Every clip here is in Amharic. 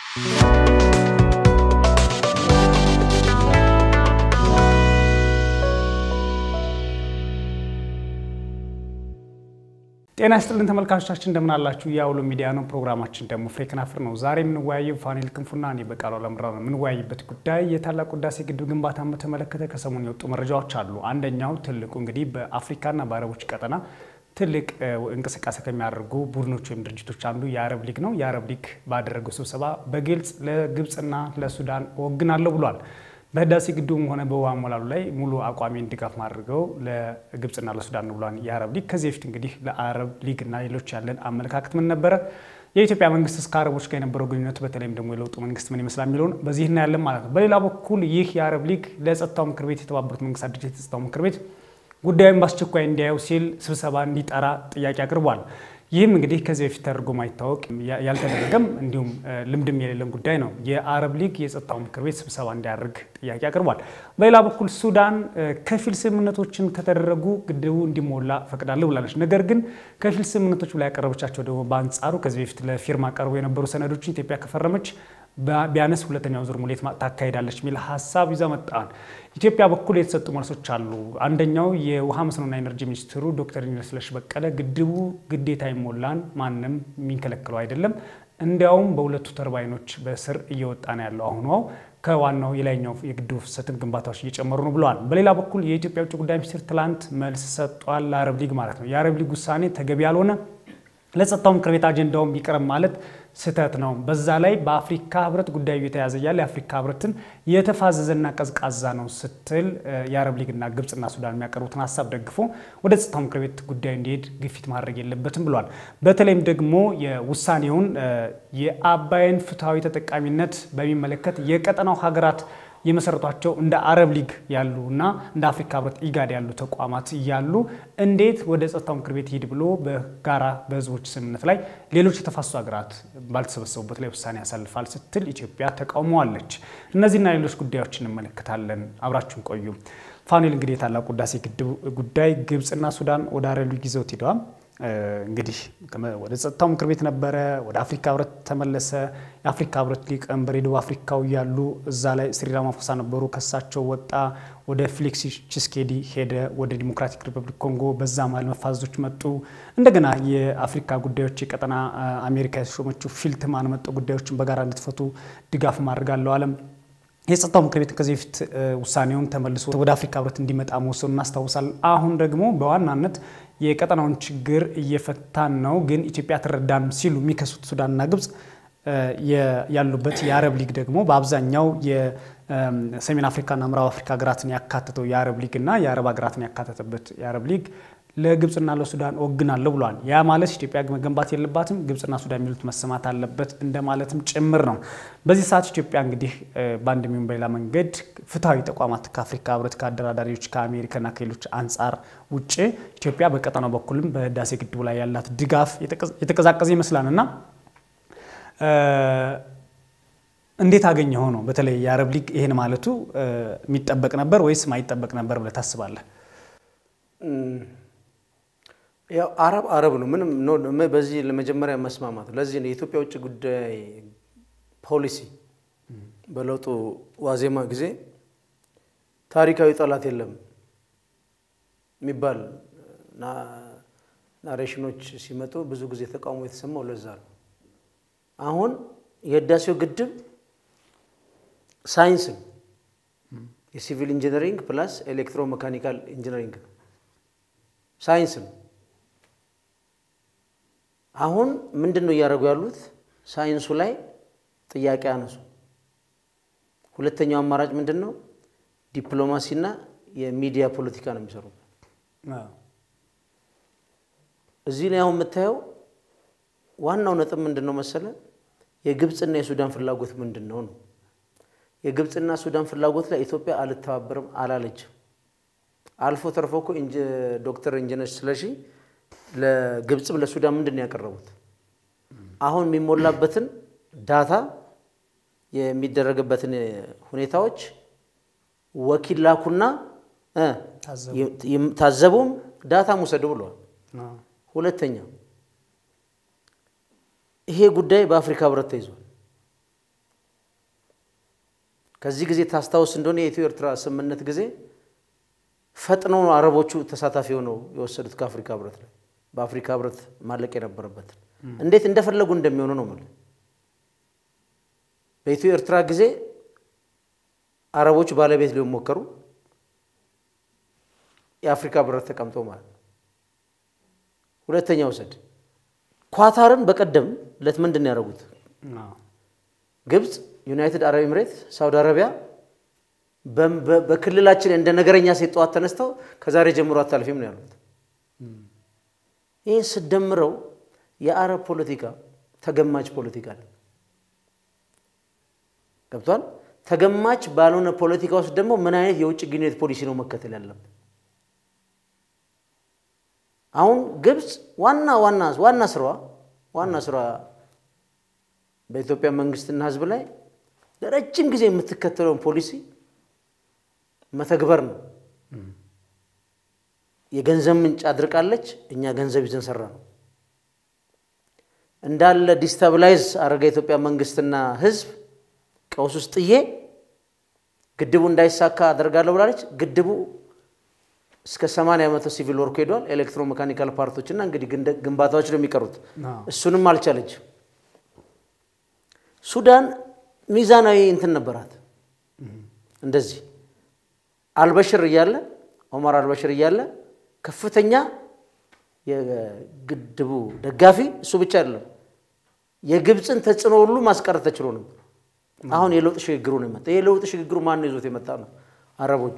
ጤና ይስጥልን ተመልካቾቻችን እንደምን አላችሁ? የአውሎ ሚዲያ ነው። ፕሮግራማችን ደግሞ ፍሬ ከናፍር ነው። ዛሬ የምንወያየው ፋኒል ክንፉና እኔ በቃሉ አለምራ ነው። የምንወያይበት ጉዳይ የታላቁ ህዳሴ ግድብ ግንባታን በተመለከተ ከሰሞኑ የወጡ መረጃዎች አሉ። አንደኛው ትልቁ እንግዲህ በአፍሪካና በአረቦች ቀጠና ትልቅ እንቅስቃሴ ከሚያደርጉ ቡድኖች ወይም ድርጅቶች አንዱ የአረብ ሊግ ነው። የአረብ ሊግ ባደረገው ስብሰባ በግልጽ ለግብፅና ለሱዳን ወግናለሁ ብሏል። በህዳሴ ግድቡም ሆነ በውሃ ሞላሉ ላይ ሙሉ አቋሜን ድጋፍ ማድርገው ለግብፅና ለሱዳን ነው ብሏል የአረብ ሊግ። ከዚህ በፊት እንግዲህ ለአረብ ሊግ እና ሌሎች ያለን አመለካከት ምን ነበረ? የኢትዮጵያ መንግስት እስከ አረቦች ጋር የነበረው ግንኙነት በተለይም ደግሞ የለውጡ መንግስት ምን ይመስላል የሚለውን በዚህ እናያለን ማለት ነው። በሌላ በኩል ይህ የአረብ ሊግ ለጸጥታው ምክር ቤት የተባበሩት መንግስታት ድርጅት የጸጥታው ምክር ቤት ጉዳዩን በአስቸኳይ እንዲያየው ሲል ስብሰባ እንዲጠራ ጥያቄ አቅርቧል። ይህም እንግዲህ ከዚህ በፊት ተደርጎ ማይታወቅ ያልተደረገም እንዲሁም ልምድም የሌለን ጉዳይ ነው። የአረብ ሊግ የጸጥታው ምክር ቤት ስብሰባ እንዲያደርግ ጥያቄ አቅርቧል። በሌላ በኩል ሱዳን ከፊል ስምምነቶችን ከተደረጉ ግድቡ እንዲሞላ ፈቅዳለሁ ብላለች። ነገር ግን ከፊል ስምምነቶች ላይ ያቀረበቻቸው ደግሞ በአንጻሩ ከዚህ በፊት ለፊርማ ቀርቦ የነበሩ ሰነዶችን ኢትዮጵያ ከፈረመች ቢያነስ ሁለተኛው ዙር ሙሌት ታካሂዳለች የሚል ሀሳብ ይዛ መጣን። ኢትዮጵያ በኩል የተሰጡ መልሶች አሉ። አንደኛው የውሃ መስኖና ኤነርጂ ሚኒስትሩ ዶክተር ኢንጂነር ስለሺ በቀለ ግድቡ ግዴታ ይሞላን ማንም የሚንከለክለው አይደለም፣ እንዲያውም በሁለቱ ተርባይኖች በስር እየወጣ ነው ያለው አሁኗ ከዋናው የላይኛው የግድቡ ፍሰትም ግንባታዎች እየጨመሩ ነው ብለዋል። በሌላ በኩል የኢትዮጵያ ውጭ ጉዳይ ሚኒስትር ትላንት መልስ ሰጧል፣ ለአረብ ሊግ ማለት ነው። የአረብ ሊግ ውሳኔ ተገቢ ያልሆነ ለጸጥታው ምክር ቤት አጀንዳውን ቢቀርብ ማለት ስህተት ነው። በዛ ላይ በአፍሪካ ህብረት ጉዳዩ የተያዘ እያለ የአፍሪካ ህብረትን የተፋዘዘና ቀዝቃዛ ነው ስትል የአረብ ሊግና ግብፅና ሱዳን የሚያቀርቡትን ሀሳብ ደግፎ ወደ ጸጥታው ምክር ቤት ጉዳዩ እንዲሄድ ግፊት ማድረግ የለበትም ብሏል። በተለይም ደግሞ የውሳኔውን የአባይን ፍትሐዊ ተጠቃሚነት በሚመለከት የቀጠናው ሀገራት የመሰረቷቸው እንደ አረብ ሊግ ያሉ እና እንደ አፍሪካ ህብረት ኢጋድ ያሉ ተቋማት እያሉ እንዴት ወደ ጸጥታው ምክር ቤት ሂድ ብሎ በጋራ በህዝቦች ስምምነት ላይ ሌሎች የተፋሰሱ ሀገራት ባልተሰበሰቡበት ላይ ውሳኔ ያሳልፋል ስትል ኢትዮጵያ ተቃውመዋለች። እነዚህና ሌሎች ጉዳዮች እንመለከታለን። አብራችሁን ቆዩ። ፋኑኤል እንግዲህ የታላቁ ህዳሴ ግድብ ጉዳይ ግብፅና ሱዳን ወደ አረብ ሊግ ይዘውት ሄደዋል። እንግዲህ ወደ ጸጥታው ምክር ቤት ነበረ፣ ወደ አፍሪካ ህብረት ተመለሰ። የአፍሪካ ህብረት ሊቀመንበር የደቡብ አፍሪካው እያሉ እዛ ላይ ሲሪል ራማፎሳ ነበሩ። ከሳቸው ወጣ፣ ወደ ፌሊክስ ቺሴኬዲ ሄደ፣ ወደ ዲሞክራቲክ ሪፐብሊክ ኮንጎ። በዛ መሀል መፋዘዞች መጡ። እንደገና የአፍሪካ ጉዳዮች የቀጠና አሜሪካ የተሾመችው ፊልትማን መጡ። ጉዳዮችን በጋራ እንድትፈቱ ድጋፍ ማድረግ አለው አለም የጸጥታው ምክር ቤት ከዚህ በፊት ውሳኔውን ተመልሶ ወደ አፍሪካ ህብረት እንዲመጣ መወሰኑ እናስታውሳለን። አሁን ደግሞ በዋናነት የቀጠናውን ችግር እየፈታን ነው፣ ግን ኢትዮጵያ ትረዳን ሲሉ የሚከሱት ሱዳንና ግብፅ ያሉበት የአረብ ሊግ ደግሞ በአብዛኛው የሰሜን አፍሪካና ምዕራብ አፍሪካ ሀገራትን ያካተተው የአረብ ሊግ እና የአረብ ሀገራትን ያካተተበት የአረብ ሊግ ለግብፅና ለሱዳን ወግናለሁ ብለዋል። ያ ማለት ኢትዮጵያ መገንባት የለባትም ግብፅና ሱዳን የሚሉት መሰማት አለበት እንደማለትም ጭምር ነው። በዚህ ሰዓት ኢትዮጵያ እንግዲህ በአንድ የሚሆን በሌላ መንገድ ፍትሐዊ ተቋማት ከአፍሪካ ህብረት፣ ከአደራዳሪዎች፣ ከአሜሪካና ከሌሎች አንጻር ውጭ ኢትዮጵያ በቀጠናው በኩልም በህዳሴ ግድቡ ላይ ያላት ድጋፍ የተቀዛቀዘ ይመስላል እና እንዴት አገኘኸው ነው? በተለይ የአረብ ሊግ ይህን ማለቱ የሚጠበቅ ነበር ወይስ ማይጠበቅ ነበር ብለህ ታስባለህ? ያው አረብ አረብ ነው። ምንም በዚህ ለመጀመሪያ መስማማት ለዚህ ነው የኢትዮጵያ ውጭ ጉዳይ ፖሊሲ በለውጡ ዋዜማ ጊዜ ታሪካዊ ጠላት የለም የሚባል ናሬሽኖች ሲመጡ ብዙ ጊዜ ተቃውሞ የተሰማው ለዛ ነው። አሁን የህዳሴው ግድብ ሳይንስ ነው። የሲቪል ኢንጂነሪንግ ፕላስ ኤሌክትሮ መካኒካል ኢንጂነሪንግ ነው። ሳይንስ ነው። አሁን ምንድን ነው እያደረጉ ያሉት? ሳይንሱ ላይ ጥያቄ አነሱ። ሁለተኛው አማራጭ ምንድን ነው? ዲፕሎማሲና የሚዲያ ፖለቲካ ነው የሚሰሩበት። እዚህ ላይ አሁን የምታየው ዋናው ነጥብ ምንድን ነው መሰለ? የግብፅና የሱዳን ፍላጎት ምንድን ነው ነው። የግብፅና ሱዳን ፍላጎት ላይ ኢትዮጵያ አልተባበርም አላለችም። አልፎ ተርፎ እኮ ዶክተር ኢንጂነር ስለሺ ለግብፅም ለሱዳን ምንድን ነው ያቀረቡት? አሁን የሚሞላበትን ዳታ የሚደረግበትን ሁኔታዎች ወኪል ላኩና ታዘቡም ዳታም ውሰዱ ብለዋል። ሁለተኛ ይሄ ጉዳይ በአፍሪካ ህብረት ተይዟል። ከዚህ ጊዜ ታስታውስ እንደሆነ የኢትዮ ኤርትራ ስምምነት ጊዜ ፈጥነው ነው አረቦቹ ተሳታፊ ሆነው የወሰዱት ከአፍሪካ ህብረት ላይ በአፍሪካ ህብረት ማለቅ የነበረበትን እንዴት እንደፈለጉ እንደሚሆኑ ነው የምልህ። በኢትዮ ኤርትራ ጊዜ አረቦቹ ባለቤት ሊሆን ሞከሩ። የአፍሪካ ህብረት ተቀምጦ ማለት ነው። ሁለተኛ ውሰድ ኳታርን በቀደም ለት ምንድን ነው ያደረጉት? ግብፅ፣ ዩናይትድ አረብ ኤምሬት፣ ሳውዲ አረቢያ በክልላችን እንደ ነገረኛ ሴት ጠዋት ተነስተው ከዛሬ ጀምሮ አታልፊም ነው ያሉት። ይህ ስደምረው የአረብ ፖለቲካ ተገማች ፖለቲካ ነው። ገብቷል። ተገማች ባልሆነ ፖለቲካ ውስጥ ደግሞ ምን አይነት የውጭ ግንኙነት ፖሊሲ ነው መከተል ያለብን? አሁን ግብፅ ዋና ዋና ዋና ስራዋ ዋና ስራዋ በኢትዮጵያ መንግስትና ህዝብ ላይ ለረጅም ጊዜ የምትከተለውን ፖሊሲ መተግበር ነው። የገንዘብ ምንጭ አድርቃለች። እኛ ገንዘብ ይዘን ሰራ ነው እንዳለ ዲስታብላይዝ አረገ የኢትዮጵያ መንግስትና ህዝብ ቀውስ ውስጥ ጥዬ ግድቡ እንዳይሳካ አደርጋለሁ ብላለች። ግድቡ እስከ 80 በመቶ ሲቪል ወርኩ ሄዷል። ኤሌክትሮ ሜካኒካል ፓርቶች እና እንግዲህ ግንባታዎች ነው የሚቀሩት። እሱንም አልቻለች። ሱዳን ሚዛናዊ እንትን ነበራት። እንደዚህ አልበሽር እያለ ኦማር አልበሽር እያለ ከፍተኛ የግድቡ ደጋፊ እሱ ብቻ አይደለም፣ የግብፅን ተጽዕኖ ሁሉ ማስቀረት ተችሎ ነበር። አሁን የለውጥ ሽግግሩ ነው የመጣ። የለውጥ ሽግግሩ ማን ይዞት የመጣ ነው? አረቦቹ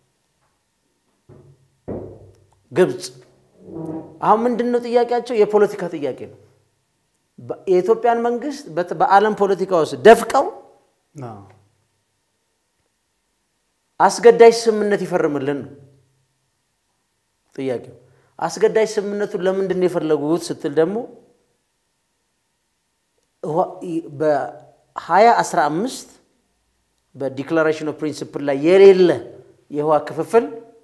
ግብፅ አሁን ምንድን ነው ጥያቄያቸው? የፖለቲካ ጥያቄ ነው። የኢትዮጵያን መንግስት በዓለም ፖለቲካ ውስጥ ደፍቀው አስገዳጅ ስምምነት ይፈርምልን ነው ጥያቄው። አስገዳጅ ስምምነቱን ለምንድን ነው የፈለጉት ስትል ደግሞ በ2015 በዲክላሬሽን ኦፍ ፕሪንሲፕል ላይ የሌለ የውሃ ክፍፍል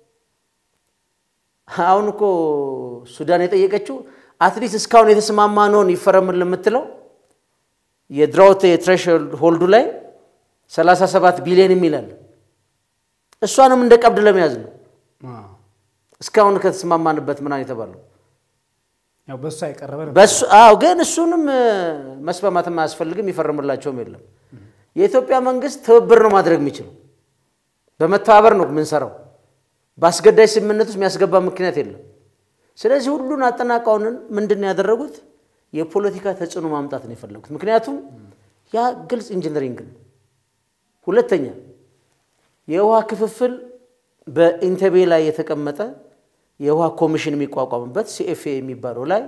አሁን እኮ ሱዳን የጠየቀችው አትሊስት እስካሁን የተስማማነውን ይፈረምን የምትለው የድራውት የትሬሽሆልድ ሆልዱ ላይ 37 ቢሊዮን የሚላል እሷንም እንደ ቀብድ ለመያዝ ነው። እስካሁን ከተስማማንበት ምናምን የተባለው በሱ አይቀረበ በሱ አዎ፣ ግን እሱንም መስማማትም አያስፈልግም፣ ይፈርምላቸውም የለም። የኢትዮጵያ መንግስት ትብብር ነው ማድረግ የሚችለው፣ በመተባበር ነው የምንሰራው። በአስገዳጅ ስምምነት ውስጥ የሚያስገባ ምክንያት የለም። ስለዚህ ሁሉን አጠናቃውንን ምንድን ነው ያደረጉት? የፖለቲካ ተጽዕኖ ማምጣት ነው የፈለጉት። ምክንያቱም ያ ግልጽ ኢንጂነሪንግ ነው። ሁለተኛ የውሃ ክፍፍል በኢንተቤ ላይ የተቀመጠ የውሃ ኮሚሽን የሚቋቋምበት ሲኤፍኤ የሚባለው ላይ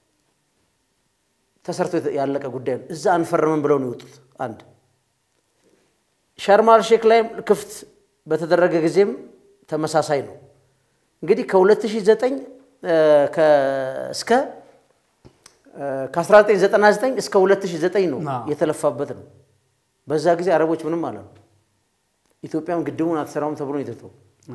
ተሰርቶ ያለቀ ጉዳይ ነው። እዛ አንፈርምም ብለው ነው የወጡት። አንድ ሻርማል ሼክ ላይ ክፍት በተደረገ ጊዜም ተመሳሳይ ነው። እንግዲህ ከ2009 እስከ ከ1999 እስከ 2009 ነው የተለፋበት ነው። በዛ ጊዜ አረቦች ምንም አላሉ። ኢትዮጵያም ግድቡን አትሰራውም ተብሎ ነው የተተው።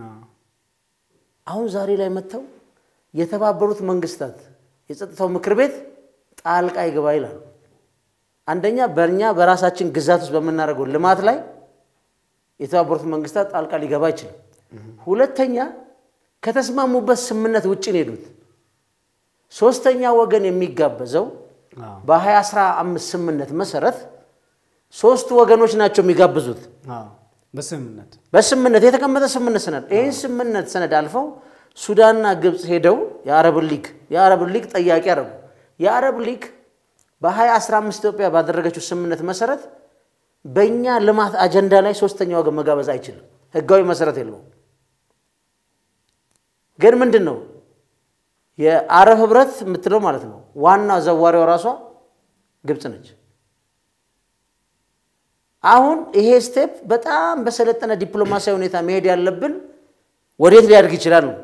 አሁን ዛሬ ላይ መጥተው የተባበሩት መንግስታት የጸጥታው ምክር ቤት ጣልቃ ይገባ ይላሉ። አንደኛ በእኛ በራሳችን ግዛት ውስጥ በምናደርገው ልማት ላይ የተባበሩት መንግስታት ጣልቃ ሊገባ አይችልም። ሁለተኛ ከተስማሙበት ስምምነት ውጭ ነው ሄዱት። ሶስተኛ ወገን የሚጋበዘው በ2015 ስምምነት መሰረት ሶስቱ ወገኖች ናቸው የሚጋብዙት። በስምምነት በስምምነት የተቀመጠ ስምምነት ሰነድ ይህን ስምምነት ሰነድ አልፈው ሱዳንና ግብፅ ሄደው የአረብ ሊግ የአረብ ሊግ ጠያቂ አደረጉ። የአረብ ሊግ በ2015 ኢትዮጵያ ባደረገችው ስምምነት መሰረት በእኛ ልማት አጀንዳ ላይ ሶስተኛ ወገን መጋበዝ አይችልም። ህጋዊ መሰረት የለውም። ግን ምንድን ነው የአረብ ህብረት የምትለው ማለት ነው ዋና ዘዋሪዋ ራሷ ግብፅ ነች። አሁን ይሄ ስቴፕ በጣም በሰለጠነ ዲፕሎማሲያዊ ሁኔታ መሄድ ያለብን ወዴት ሊያድግ ይችላል ነው።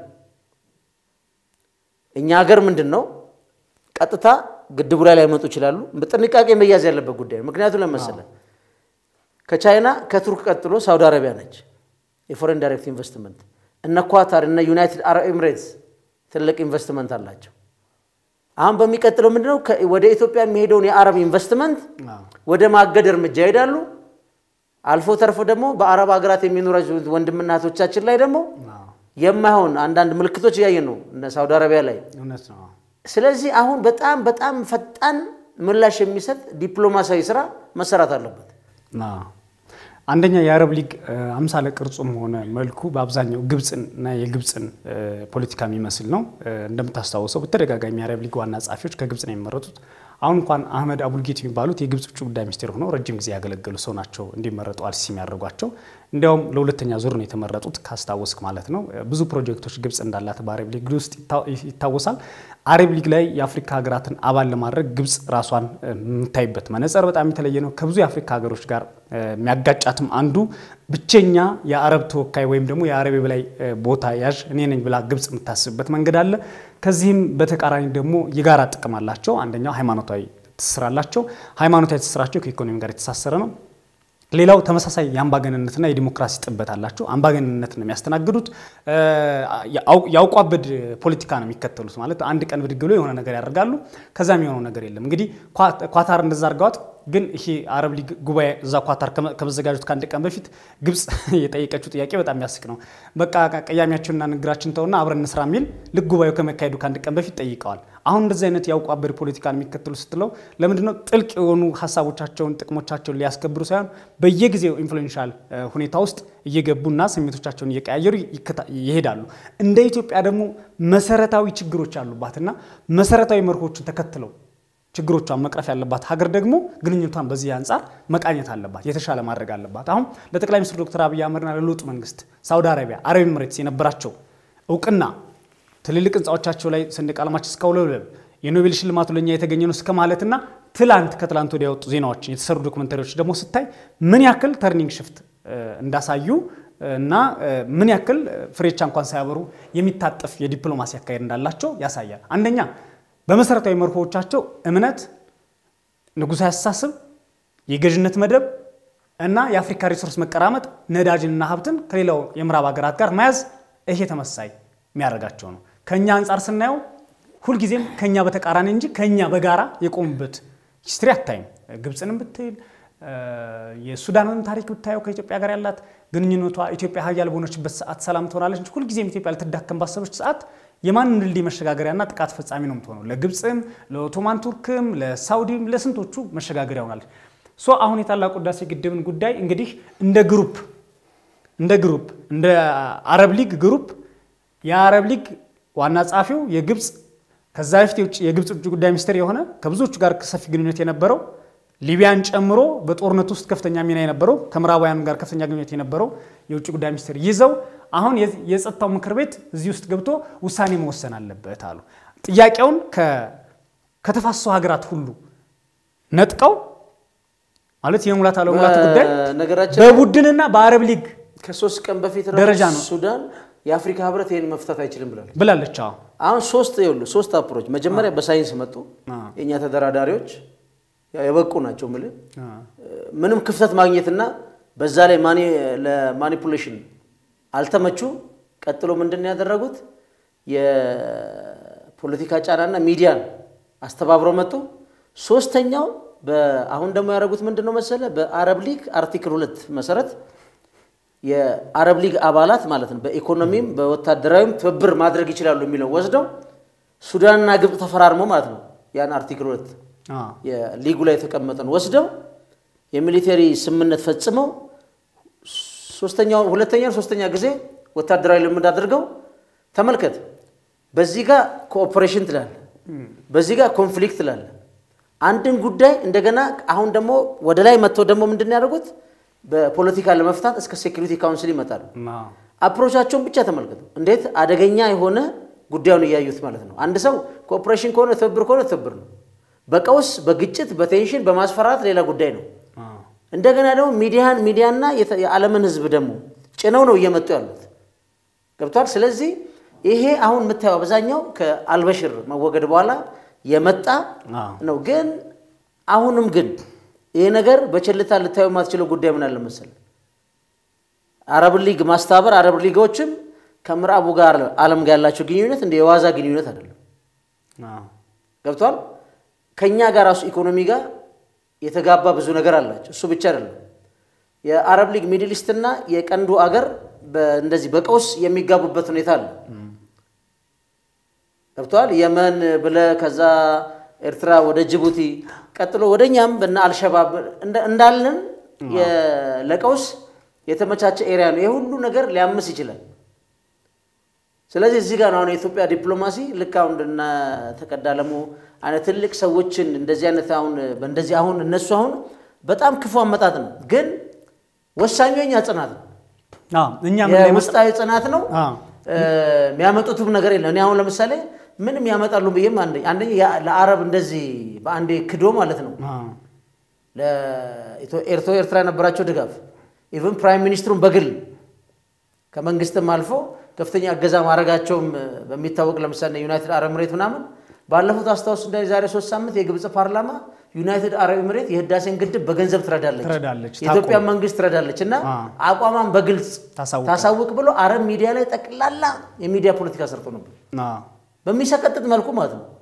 እኛ ሀገር ምንድን ነው ቀጥታ ግድቡ ላይ ላይመጡ ይችላሉ። በጥንቃቄ መያዝ ያለበት ጉዳይ ነው። ምክንያቱ ለመሰለ ከቻይና ከቱርክ ቀጥሎ ሳውዲ አረቢያ ነች የፎሬን ዳይሬክት ኢንቨስትመንት። እነ ኳታር እነ ዩናይትድ አረብ ኤምሬትስ ትልቅ ኢንቨስትመንት አላቸው። አሁን በሚቀጥለው ምንድነው ወደ ኢትዮጵያ የሚሄደውን የአረብ ኢንቨስትመንት ወደ ማገድ እርምጃ ይሄዳሉ። አልፎ ተርፎ ደግሞ በአረብ ሀገራት የሚኖሩ ወንድምና እህቶቻችን ላይ ደግሞ የማይሆን አንዳንድ ምልክቶች እያየን ነው፣ እነ ሳውዲ አረቢያ ላይ። እውነት ነው። ስለዚህ አሁን በጣም በጣም ፈጣን ምላሽ የሚሰጥ ዲፕሎማሲያዊ ስራ መሰራት አለበት። አንደኛ የአረብ ሊግ አምሳለ ቅርጹም ሆነ መልኩ በአብዛኛው ግብፅን እና የግብፅን ፖለቲካ የሚመስል ነው። እንደምታስታውሰው በተደጋጋሚ የአረብ ሊግ ዋና ጸሐፊዎች ከግብፅ ነው የሚመረጡት። አሁን እንኳን አህመድ አቡልጌት የሚባሉት የግብፅ ውጭ ጉዳይ ሚኒስቴር ሆነው ረጅም ጊዜ ያገለገሉ ሰው ናቸው እንዲመረጡ አልሲሲ የሚያደርጓቸው። እንዲያውም ለሁለተኛ ዙር ነው የተመረጡት ካስታወስክ ማለት ነው። ብዙ ፕሮጀክቶች ግብፅ እንዳላት በአረብ ሊግ ውስጥ ይታወሳል። አረብ ሊግ ላይ የአፍሪካ ሀገራትን አባል ለማድረግ ግብፅ ራሷን የምታይበት መነጽር በጣም የተለየ ነው። ከብዙ የአፍሪካ ሀገሮች ጋር የሚያጋጫትም አንዱ ብቸኛ የአረብ ተወካይ ወይም ደግሞ የአረብ የበላይ ቦታ ያዥ እኔ ነኝ ብላ ግብፅ የምታስብበት መንገድ አለ። ከዚህም በተቃራኒ ደግሞ የጋራ ጥቅም አላቸው። አንደኛው ሃይማኖታዊ ትስስር አላቸው። ሃይማኖታዊ ትስስራቸው ከኢኮኖሚ ጋር የተሳሰረ ነው። ሌላው ተመሳሳይ የአምባገነንነትና የዲሞክራሲ ጥበት አላቸው። አምባገነንነት ነው የሚያስተናግዱት። የአውቋበድ ፖለቲካ ነው የሚከተሉት። ማለት አንድ ቀን ብድግ ብሎ የሆነ ነገር ያደርጋሉ፣ ከዛ የሚሆነው ነገር የለም። እንግዲህ ኳታር እንደዛ አድርገዋት ግን ይሄ አረብ ሊግ ጉባኤ እዛ ኳታር ከመዘጋጀቱ ከአንድ ቀን በፊት ግብፅ የጠየቀችው ጥያቄ በጣም የሚያስቅ ነው። በቃ ቀያሚያችንና ንግራችን ተውና አብረን እንስራ የሚል ልክ ጉባኤው ከመካሄዱ ከአንድ ቀን በፊት ጠይቀዋል። አሁን እንደዚህ አይነት የአውቋበድ ፖለቲካን የሚከተሉ ስትለው ለምንድነው ጥልቅ የሆኑ ሀሳቦቻቸውን ጥቅሞቻቸውን ሊያስከብሩ ሳይሆን በየጊዜው ኢንፍሉዌንሻል ሁኔታ ውስጥ እየገቡና ስሜቶቻቸውን እየቀያየሩ ይሄዳሉ። እንደ ኢትዮጵያ ደግሞ መሰረታዊ ችግሮች ያሉባትና መሰረታዊ መርሆችን ተከትለው ችግሮቿን መቅረፍ ያለባት ሀገር ደግሞ ግንኙነቷን በዚህ አንጻር መቃኘት አለባት፣ የተሻለ ማድረግ አለባት። አሁን ለጠቅላይ ሚኒስትር ዶክተር አብይ አህመድና ለለውጡ መንግስት ሳውዲ አረቢያ፣ አረብ ኤምሬትስ የነበራቸው እውቅና ትልልቅ ህንፃዎቻቸው ላይ ሰንደቅ ዓላማችን እስካውለብለብ የኖቤል ሽልማቱ ለእኛ የተገኘ ነው እስከ ማለትና ትላንት ከትላንት ወዲያ የወጡ ዜናዎችን የተሰሩ ዶክመንታሪዎች ደግሞ ስታይ ምን ያክል ተርኒንግ ሽፍት እንዳሳዩ እና ምን ያክል ፍሬቻ እንኳን ሳያበሩ የሚታጠፍ የዲፕሎማሲ አካሄድ እንዳላቸው ያሳያል። አንደኛ በመሰረታዊ መርሆዎቻቸው እምነት፣ ንጉሳዊ አስተሳሰብ፣ የገዥነት መደብ እና የአፍሪካ ሪሶርስ መቀራመጥ፣ ነዳጅንና ሀብትን ከሌላው የምዕራብ ሀገራት ጋር መያዝ ይሄ ተመሳይ የሚያደርጋቸው ነው። ከእኛ አንጻር ስናየው ሁልጊዜም ከእኛ በተቃራኒ እንጂ ከእኛ በጋራ የቆሙበት ሂስትሪ አታይም። ግብፅንም ብትል የሱዳንን ታሪክ ብታየው ከኢትዮጵያ ጋር ያላት ግንኙነቷ ኢትዮጵያ ሀያል በሆነችበት ሰዓት ሰላም ትሆናለች እንጂ ሁልጊዜም ኢትዮጵያ ልትዳከም ባሰበች ሰዓት የማንም ድልድይ መሸጋገሪያና ጥቃት ፈጻሚ ነው የምትሆነው። ለግብፅም፣ ለኦቶማን ቱርክም፣ ለሳውዲም ለስንቶቹ መሸጋገሪያ ሆናለች። ሶ አሁን የታላቁ ህዳሴ ግድብን ጉዳይ እንግዲህ እንደ ግሩፕ እንደ ግሩፕ እንደ አረብ ሊግ ግሩፕ የአረብ ሊግ ዋና ጸሐፊው የግብፅ ከዛ በፊት የግብፅ ውጭ ጉዳይ ሚኒስትር የሆነ ከብዙዎቹ ጋር ሰፊ ግንኙነት የነበረው ሊቢያን ጨምሮ በጦርነት ውስጥ ከፍተኛ ሚና የነበረው ከምዕራባውያን ጋር ከፍተኛ ግንኙነት የነበረው የውጭ ጉዳይ ሚኒስትር ይዘው አሁን የጸጥታው ምክር ቤት እዚህ ውስጥ ገብቶ ውሳኔ መወሰን አለበት አሉ። ጥያቄውን ከተፋሰሱ ሀገራት ሁሉ ነጥቀው ማለት የሙላት አለሙላት ጉዳይ በቡድንና በአረብ ሊግ ከሶስት ቀን በፊት ደረጃ ነው ሱዳን የአፍሪካ ህብረት ይህን መፍታት አይችልም ብላለች ብላለች። አሁን ሶስት ይኸውልህ ሶስት አፕሮች መጀመሪያ በሳይንስ መጡ። የእኛ ተደራዳሪዎች የበቁ ናቸው። ምል ምንም ክፍተት ማግኘትና በዛ ላይ ለማኒፑሌሽን አልተመቹ። ቀጥሎ ምንድን ያደረጉት የፖለቲካ ጫናና ሚዲያን አስተባብረው መጡ። ሶስተኛው አሁን ደግሞ ያደረጉት ምንድን ነው መሰለ በአረብ ሊግ አርቲክል ሁለት መሰረት የአረብ ሊግ አባላት ማለት ነው በኢኮኖሚም በወታደራዊም ትብብር ማድረግ ይችላሉ የሚለው ወስደው ሱዳንና ግብፅ ተፈራርመው ማለት ነው ያን አርቲክል ሁለት የሊጉ ላይ የተቀመጠን ወስደው የሚሊቴሪ ስምምነት ፈጽመው ሶስተኛው ሁለተኛ ሶስተኛ ጊዜ ወታደራዊ ልምድ አድርገው ተመልከት። በዚህ ጋር ኮኦፕሬሽን ትላለ፣ በዚህ ጋር ኮንፍሊክት ትላለ። አንድን ጉዳይ እንደገና አሁን ደግሞ ወደ ላይ መጥተው ደግሞ ምንድን ያደርጉት በፖለቲካ ለመፍታት እስከ ሴኩሪቲ ካውንስል ይመጣሉ። አፕሮቻቸውን ብቻ ተመልከቱ፣ እንዴት አደገኛ የሆነ ጉዳዩን እያዩት ማለት ነው። አንድ ሰው ኮኦፕሬሽን ከሆነ ትብብር ከሆነ ትብብር ነው። በቀውስ በግጭት በቴንሽን በማስፈራት ሌላ ጉዳይ ነው። እንደገና ደግሞ ሚዲያን ሚዲያና የዓለምን ሕዝብ ደግሞ ጭነው ነው እየመጡ ያሉት ገብቷል። ስለዚህ ይሄ አሁን የምታየው አብዛኛው ከአልበሽር መወገድ በኋላ የመጣ ነው። ግን አሁንም ግን ይሄ ነገር በቸልታ ልታዩ የማትችለው ጉዳይ ምን አለ መሰለህ፣ አረብ ሊግ ማስተባበር አረብ ሊጎችም ከምዕራቡ ጋር ዓለም ጋር ያላቸው ግንኙነት እንደ የዋዛ ግንኙነት አይደለም። ገብቷል። ከእኛ ጋር ራሱ ኢኮኖሚ ጋር የተጋባ ብዙ ነገር አላቸው። እሱ ብቻ አይደለም። የአረብ ሊግ ሚድል ኢስትና የቀንዱ አገር እንደዚህ በቀውስ የሚጋቡበት ሁኔታ አለ። ገብተዋል። የመን ብለ ከዛ ኤርትራ ወደ ጅቡቲ ቀጥሎ ወደ እኛም በና አልሸባብ እንዳለን ለቀውስ የተመቻቸ ኤሪያ ነው። ይህ ሁሉ ነገር ሊያምስ ይችላል። ስለዚህ እዚህ ጋር ነው አሁን የኢትዮጵያ ዲፕሎማሲ ልክ አሁን እንደነ ተቀዳለሙ አይነት ትልቅ ሰዎችን እንደዚህ አይነት አሁን በእንደዚህ አሁን እነሱ አሁን በጣም ክፉ አመጣጥ ነው፣ ግን ወሳኙ የኛ ጽናት ነው። የውስጣዊ ጽናት ነው። የሚያመጡትም ነገር የለም። እኔ አሁን ለምሳሌ ምንም ያመጣሉ ብዬም አንደኛ ለአረብ እንደዚህ በአንዴ ክዶ ማለት ነው ለኤርትራ ኤርትራ የነበራቸው ድጋፍ ኢቨን ፕራይም ሚኒስትሩን በግል ከመንግስትም አልፎ ከፍተኛ እገዛ ማድረጋቸውም በሚታወቅ ለምሳሌ ዩናይትድ አረብ ኤምሬት ምናምን ባለፉት አስታውስ እንደ ዛሬ ሶስት ሳምንት የግብፅ ፓርላማ ዩናይትድ አረብ ኤምሬት የህዳሴን ግድብ በገንዘብ ትረዳለች፣ የኢትዮጵያ መንግስት ትረዳለች እና አቋሟን በግልጽ ታሳውቅ ብሎ አረብ ሚዲያ ላይ ጠቅላላ የሚዲያ ፖለቲካ ሰርቶ ነበር በሚሰቀጥጥ መልኩ ማለት ነው።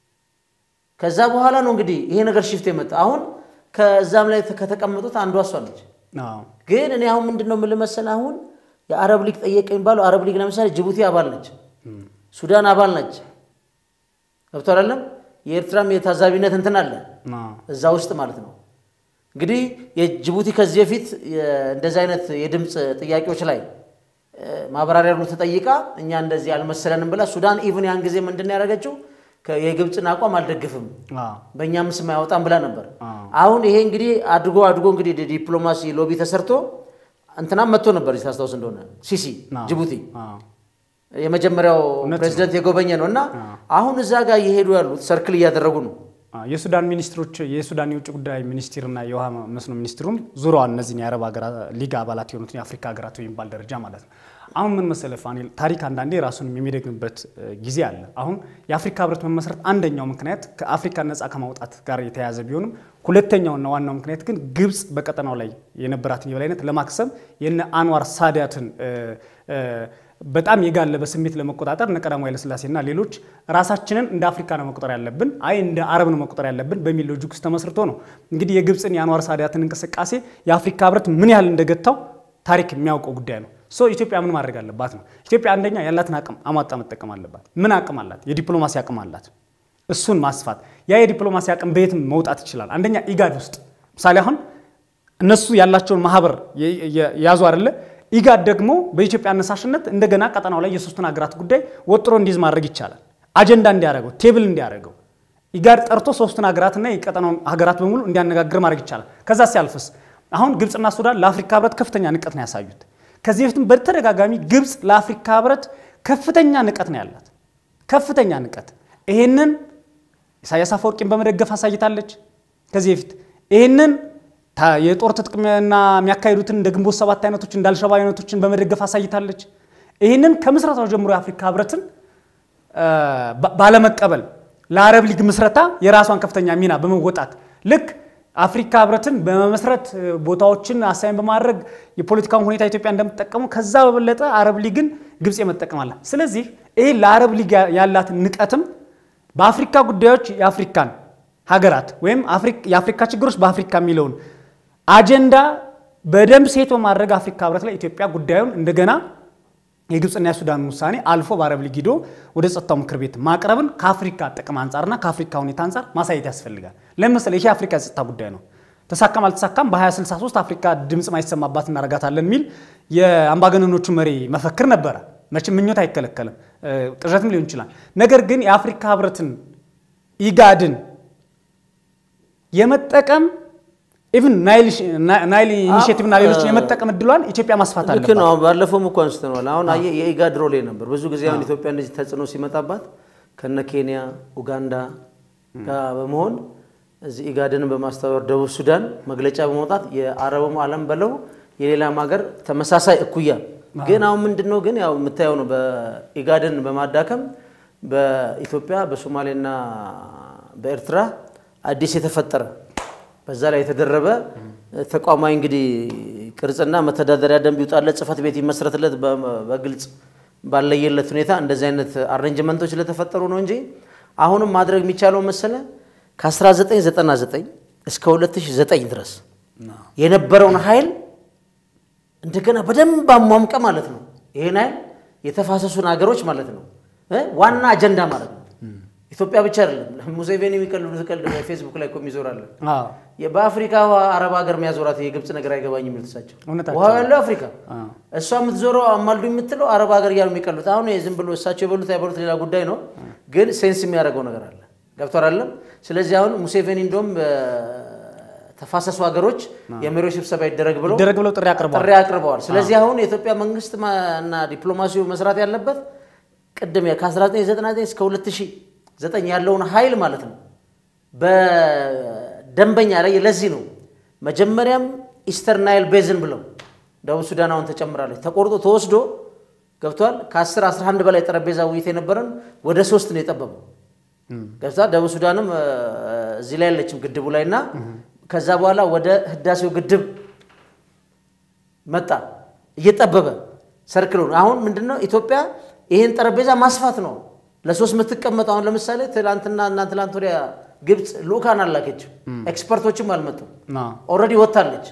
ከዛ በኋላ ነው እንግዲህ ይሄ ነገር ሽፍት የመጣ አሁን ከዛም ላይ ከተቀመጡት አንዷ እሷ ነች። ግን እኔ አሁን ምንድን ነው የምልህ መሰለህ አሁን የአረብ ሊግ ጠየቀ የሚባለው አረብ ሊግ ለምሳሌ ጅቡቲ አባል ነች፣ ሱዳን አባል ነች። ገብቶ አይደለም የኤርትራም የታዛቢነት እንትን አለ እዛ ውስጥ ማለት ነው። እንግዲህ የጅቡቲ ከዚህ በፊት እንደዚህ አይነት የድምፅ ጥያቄዎች ላይ ማብራሪያ ሁሉ ተጠይቃ እኛ እንደዚህ አልመሰለንም ብላ ሱዳን ኢቭን ያን ጊዜ ምንድን ነው ያደረገችው የግብፅን አቋም አልደግፍም በእኛም ስም አይወጣም ብላ ነበር። አሁን ይሄ እንግዲህ አድጎ አድጎ እንግዲህ ዲፕሎማሲ ሎቢ ተሰርቶ እንትናም መጥቶ ነበር ታስታውስ እንደሆነ ሲሲ ጅቡቲ የመጀመሪያው ፕሬዚደንት የጎበኘ ነው እና አሁን እዛ ጋር እየሄዱ ያሉት ሰርክል እያደረጉ ነው። የሱዳን ሚኒስትሮች የሱዳን የውጭ ጉዳይ ሚኒስትርና የውሃ መስኖ ሚኒስትሩም ዙረዋል እነዚህን የአረብ ሊግ አባላት የሆኑትን የአፍሪካ ሀገራት በሚባል ደረጃ ማለት ነው። አሁን ምን መሰለህ ፋኒል፣ ታሪክ አንዳንዴ ራሱን የሚደግምበት ጊዜ አለ። አሁን የአፍሪካ ህብረት መመስረት አንደኛው ምክንያት ከአፍሪካ ነፃ ከማውጣት ጋር የተያያዘ ቢሆንም ሁለተኛውና ዋናው ምክንያት ግን ግብፅ በቀጠናው ላይ የነበራትን የበላይነት ለማክሰም የነ አንዋር ሳዳትን በጣም የጋለበ ስሜት ለመቆጣጠር እነ ቀዳማዊ ኃይለሥላሴና ሌሎች ራሳችንን እንደ አፍሪካ ነው መቆጠር ያለብን፣ አይ እንደ አረብ ነው መቆጠር ያለብን በሚል ሎጂክ ውስጥ ተመስርቶ ነው እንግዲህ የግብፅን የአንዋር ሳዳትን እንቅስቃሴ የአፍሪካ ህብረት ምን ያህል እንደገታው ታሪክ የሚያውቀው ጉዳይ ነው። ሶ ኢትዮጵያ ምን ማድረግ አለባት ነው? ኢትዮጵያ አንደኛ ያላትን አቅም አሟጣ መጠቀም አለባት። ምን አቅም አላት? የዲፕሎማሲ አቅም አላት። እሱን ማስፋት። ያ የዲፕሎማሲ አቅም በየትም መውጣት ይችላል። አንደኛ ኢጋድ ውስጥ ምሳሌ አሁን እነሱ ያላቸውን ማህበር ያዙ አይደለ? ኢጋድ ደግሞ በኢትዮጵያ አነሳሽነት እንደገና ቀጠናው ላይ የሶስቱን ሀገራት ጉዳይ ወጥሮ እንዲይዝ ማድረግ ይቻላል። አጀንዳ እንዲያደርገው፣ ቴብል እንዲያደርገው ኢጋድ ጠርቶ ሶስቱን ሀገራትና የቀጠናውን ሀገራት በሙሉ እንዲያነጋግር ማድረግ ይቻላል። ከዛ ሲያልፍስ አሁን ግብፅና ሱዳን ለአፍሪካ ህብረት ከፍተኛ ንቀት ነው ያሳዩት። ከዚህ በፊትም በተደጋጋሚ ግብፅ ለአፍሪካ ህብረት ከፍተኛ ንቀት ነው ያላት፣ ከፍተኛ ንቀት። ይሄንን ኢሳያስ አፈወርቂን በመደገፍ አሳይታለች። ከዚህ በፊት ይሄንን የጦር ትጥቅና የሚያካሂዱትን እንደ ግንቦት ሰባት አይነቶች እንደ አልሸባብ አይነቶችን በመደገፍ አሳይታለች። ይህንን ከምስረታው ጀምሮ የአፍሪካ ህብረትን ባለመቀበል ለአረብ ሊግ ምስረታ የራሷን ከፍተኛ ሚና በመወጣት ልክ አፍሪካ ህብረትን በመመስረት ቦታዎችን አሳይን በማድረግ የፖለቲካውን ሁኔታ ኢትዮጵያ እንደምትጠቀመው ከዛ በበለጠ አረብ ሊግን ግብፅ የመጠቀም አላት። ስለዚህ ይህ ለአረብ ሊግ ያላትን ንቀትም በአፍሪካ ጉዳዮች የአፍሪካን ሀገራት ወይም የአፍሪካ ችግሮች በአፍሪካ የሚለውን አጀንዳ በደንብ ሴት በማድረግ አፍሪካ ህብረት ላይ ኢትዮጵያ ጉዳዩን እንደገና የግብፅና የሱዳን ውሳኔ አልፎ በአረብ ሊግ ሂዶ ወደ ጸጥታው ምክር ቤት ማቅረብን ከአፍሪካ ጥቅም አንጻርና ከአፍሪካ ሁኔታ አንጻር ማሳየት ያስፈልጋል። ለምሳሌ ይሄ የአፍሪካ የጸጥታ ጉዳይ ነው። ተሳካም አልተሳካም በ2063 አፍሪካ ድምፅ ማይሰማባት እናረጋታለን የሚል የአምባገነኖቹ መሪ መፈክር ነበረ። መቼም ምኞት አይከለከልም፣ ቅዠትም ሊሆን ይችላል። ነገር ግን የአፍሪካ ህብረትን ኢጋድን የመጠቀም ኢቭን ናይል ኢኒሽቲቭ እና ሌሎችን የመጠቀም እድሏን ኢትዮጵያ ማስፋት ልክ አለባት። ነው። አሁን ባለፈውም እኮ አንስተነዋል። አሁን አየህ የኢጋድ ሮሌ ነበር ብዙ ጊዜ አሁን ኢትዮጵያ እንደዚህ ተጽዕኖ ሲመጣባት ከነ ኬንያ፣ ኡጋንዳ ጋር በመሆን እዚህ ኢጋድንን በማስተባበር ደቡብ ሱዳን መግለጫ በመውጣት የአረቡም ዓለም በለው የሌላም ሀገር ተመሳሳይ እኩያ ግን አሁን ምንድን ነው ግን ያው የምታየው ነው በኢጋድን በማዳከም በኢትዮጵያ በሶማሌና በኤርትራ አዲስ የተፈጠረ በዛ ላይ የተደረበ ተቋማዊ እንግዲህ ቅርጽና መተዳደሪያ ደንብ ይውጣለት፣ ጽህፈት ቤት ይመስረትለት በግልጽ ባለየለት ሁኔታ እንደዚህ አይነት አሬንጅመንቶች ስለተፈጠሩ ነው እንጂ አሁንም ማድረግ የሚቻለው መሰለ ከ1999 እስከ 2009 ድረስ የነበረውን ኃይል እንደገና በደንብ አሟምቀ ማለት ነው። ይሄን አይደል የተፋሰሱን ሀገሮች ማለት ነው እ ዋና አጀንዳ ማለት ነው። ኢትዮጵያ ብቻ አይደለም። ሙሴቬኒ የሚቀልዱት ቀልድ ፌስቡክ ላይ እኮ የሚዞራለን አዎ በአፍሪካ አረብ ሀገር የሚያዞራት የግብፅ ነገር አይገባኝ የሚሉት እሳቸው እውነታቸው ውሃው ያለው አፍሪካ አዎ። እሷ የምትዞረው አማልዱ የምትለው አረብ ሀገር እያሉ የሚቀሉት አሁን ይሄ ዝም ብሎ እሳቸው የበሉት አይበሉት ሌላ ጉዳይ ነው፣ ግን ሴንስ የሚያደርገው ነገር አለ። ገብቷል አይደለም? ስለዚህ አሁን ሙሴቬኒ እንደውም ተፋሰሱ ሀገሮች የመሪዎች ስብሰባ ይደረግ ብለው ይደረግ ብለው ጥሪ አቅርበዋል። ጥሪ አቅርበዋል። ስለዚህ አሁን የኢትዮጵያ መንግስት ማ- እና ዲፕሎማሲው መስራት ያለበት ቅድም ከ1999 እስከ 2009 ያለውን ኃይል ማለት ነው በደንበኛ ላይ ለዚህ ነው መጀመሪያም ኢስተርን ናይል ቤዝን ብለው ደቡብ ሱዳን አሁን ተጨምራለች ተቆርጦ ተወስዶ ገብቷል። ከ10 11 በላይ ጠረጴዛ ውይይት የነበረን ወደ ሶስት ነው የጠበበው። ገብታ ደቡብ ሱዳንም እ፣ እዚህ ላይ ያለችም ግድቡ ላይ እና ከዛ በኋላ ወደ ህዳሴው ግድብ መጣ እየጠበበ ሰርክሎ ነው። አሁን ምንድነው ኢትዮጵያ ይህን ጠረጴዛ ማስፋት ነው ለሶስት የምትቀመጠው። አሁን ለምሳሌ ትላንትና እና ትላንት ወዲያ ግብፅ ልኡካን አላከችም፣ ኤክስፐርቶችም አልመጡም። አዎ። ኦልሬዲ ወጥታለች።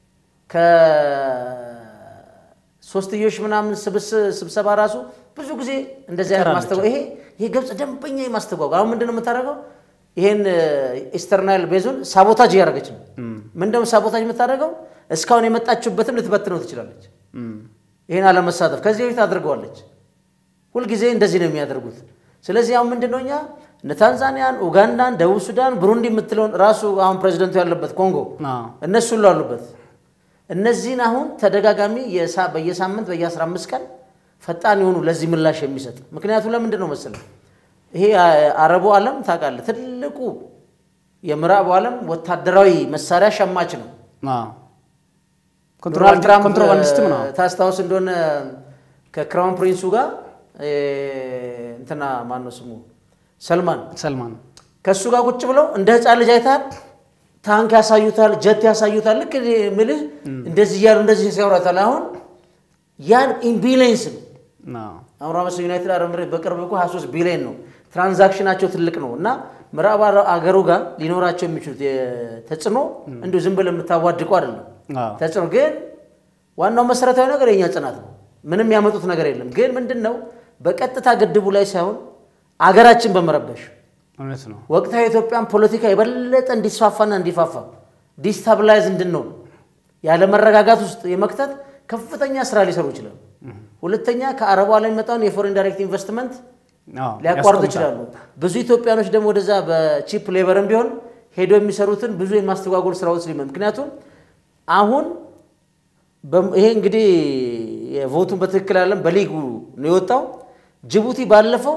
ከሶስትዮሽ ምናምን ስብስ- ስብሰባ ራሱ ብዙ ጊዜ እንደዚህ አይነት ትቀራለች። ማስተጓ ይሄ ይሄ ግብፅ ደንበኛ የማስተጓጓል አሁን ምንድነው የምታደርገው? ይሄን ኢስተርናይል ቤዙን ሳቦታጅ እያደረገች ነው። ምንድነው ሳቦታጅ የምታደርገው? እስካሁን የመጣችሁበትም ልትበትነው ትችላለች። እም፣ ይህን አለመሳተፍ ከዚህ በፊት አድርገዋለች። ሁልጊዜ እንደዚህ ነው የሚያደርጉት። ስለዚህ አሁን ምንድነው እኛ እነ ታንዛኒያን፣ ኡጋንዳን፣ ደቡብ ሱዳን፣ ብሩንዲ የምትለውን ራሱ አሁን ፕሬዚደንቱ ያለበት ኮንጎ አዎ። እነሱ ሁሉ አሉበት። እነዚህን አሁን ተደጋጋሚ የሳ- በየሳምንት በየ15 ቀን ፈጣን የሆኑ ለዚህ ምላሽ የሚሰጥ ምክንያቱ ለምንድን ነው መሰለህ? ይሄ አ- አረቡ ዓለም ታውቃለህ፣ ትልቁ የምዕራቡ ዓለም ወታደራዊ መሳሪያ ሸማች ነው። አዎ። ዶናልድ ኮንትሮባንድ- ትራምፕ ኮንትሮባንዲስትም ነው። ታስታውስ እንደሆነ ከክራውን ፕሪንሱ ጋር እ፣ እንትና ማነው ስሙ ሰልማን ሰልማን ከእሱ ጋር ቁጭ ብለው እንደ ህፃን ልጅ አይታል። ታንክ ያሳዩታል፣ ጀት ያሳዩታል። ልክ እኔ የምልህ እንደዚህ እያሉ እንደዚህ ሲያወራታል። አሁን ያን ኢምቢሊየንስ ነው። አዎ። አሁን ራመስ ዩናይትድ አረብ ኤምሬት በቅርብ እኮ 23 ቢሊዮን ነው ትራንዛክሽናቸው ትልቅ ነው። እና ምዕራብ አገሩ ጋር ሊኖራቸው የሚችሉት የ- ተጽዕኖ እንዲሁ ዝም ብለህ የምታዋድቀው አይደለም። አዎ። ተጽዕኖ ግን ዋናው መሰረታዊ ነገር የኛ ጽናት ነው። ምንም ያመጡት ነገር የለም። ግን ምንድን ነው በቀጥታ ግድቡ ላይ ሳይሆን አገራችን በመረበሽ እውነት ነው። ወቅታዊ የኢትዮጵያን ፖለቲካ የበለጠ እንዲስፋፋና እንዲፋፋ ዲስታብላይዝ እንድንሆን ያለ መረጋጋት ውስጥ የመክተት ከፍተኛ ስራ ሊሰሩ ይችላሉ። ሁለተኛ ከአረቡ ዓለም የሚመጣውን የፎሬን ዳይሬክት ኢንቨስትመንት አዎ። ሊያቋርጡ ያስቆምታል። ይችላሉ። ብዙ ኢትዮጵያኖች ደግሞ ወደዛ በቺፕ ሌበርም ቢሆን ሄደው የሚሰሩትን ብዙ የማስተጓጎል ስራዎች ሊመ ምክንያቱም አሁን በም- ይሄ እንግዲህ የቮቱን በትክክል አለም በሊጉ ነው የወጣው። ጅቡቲ ባለፈው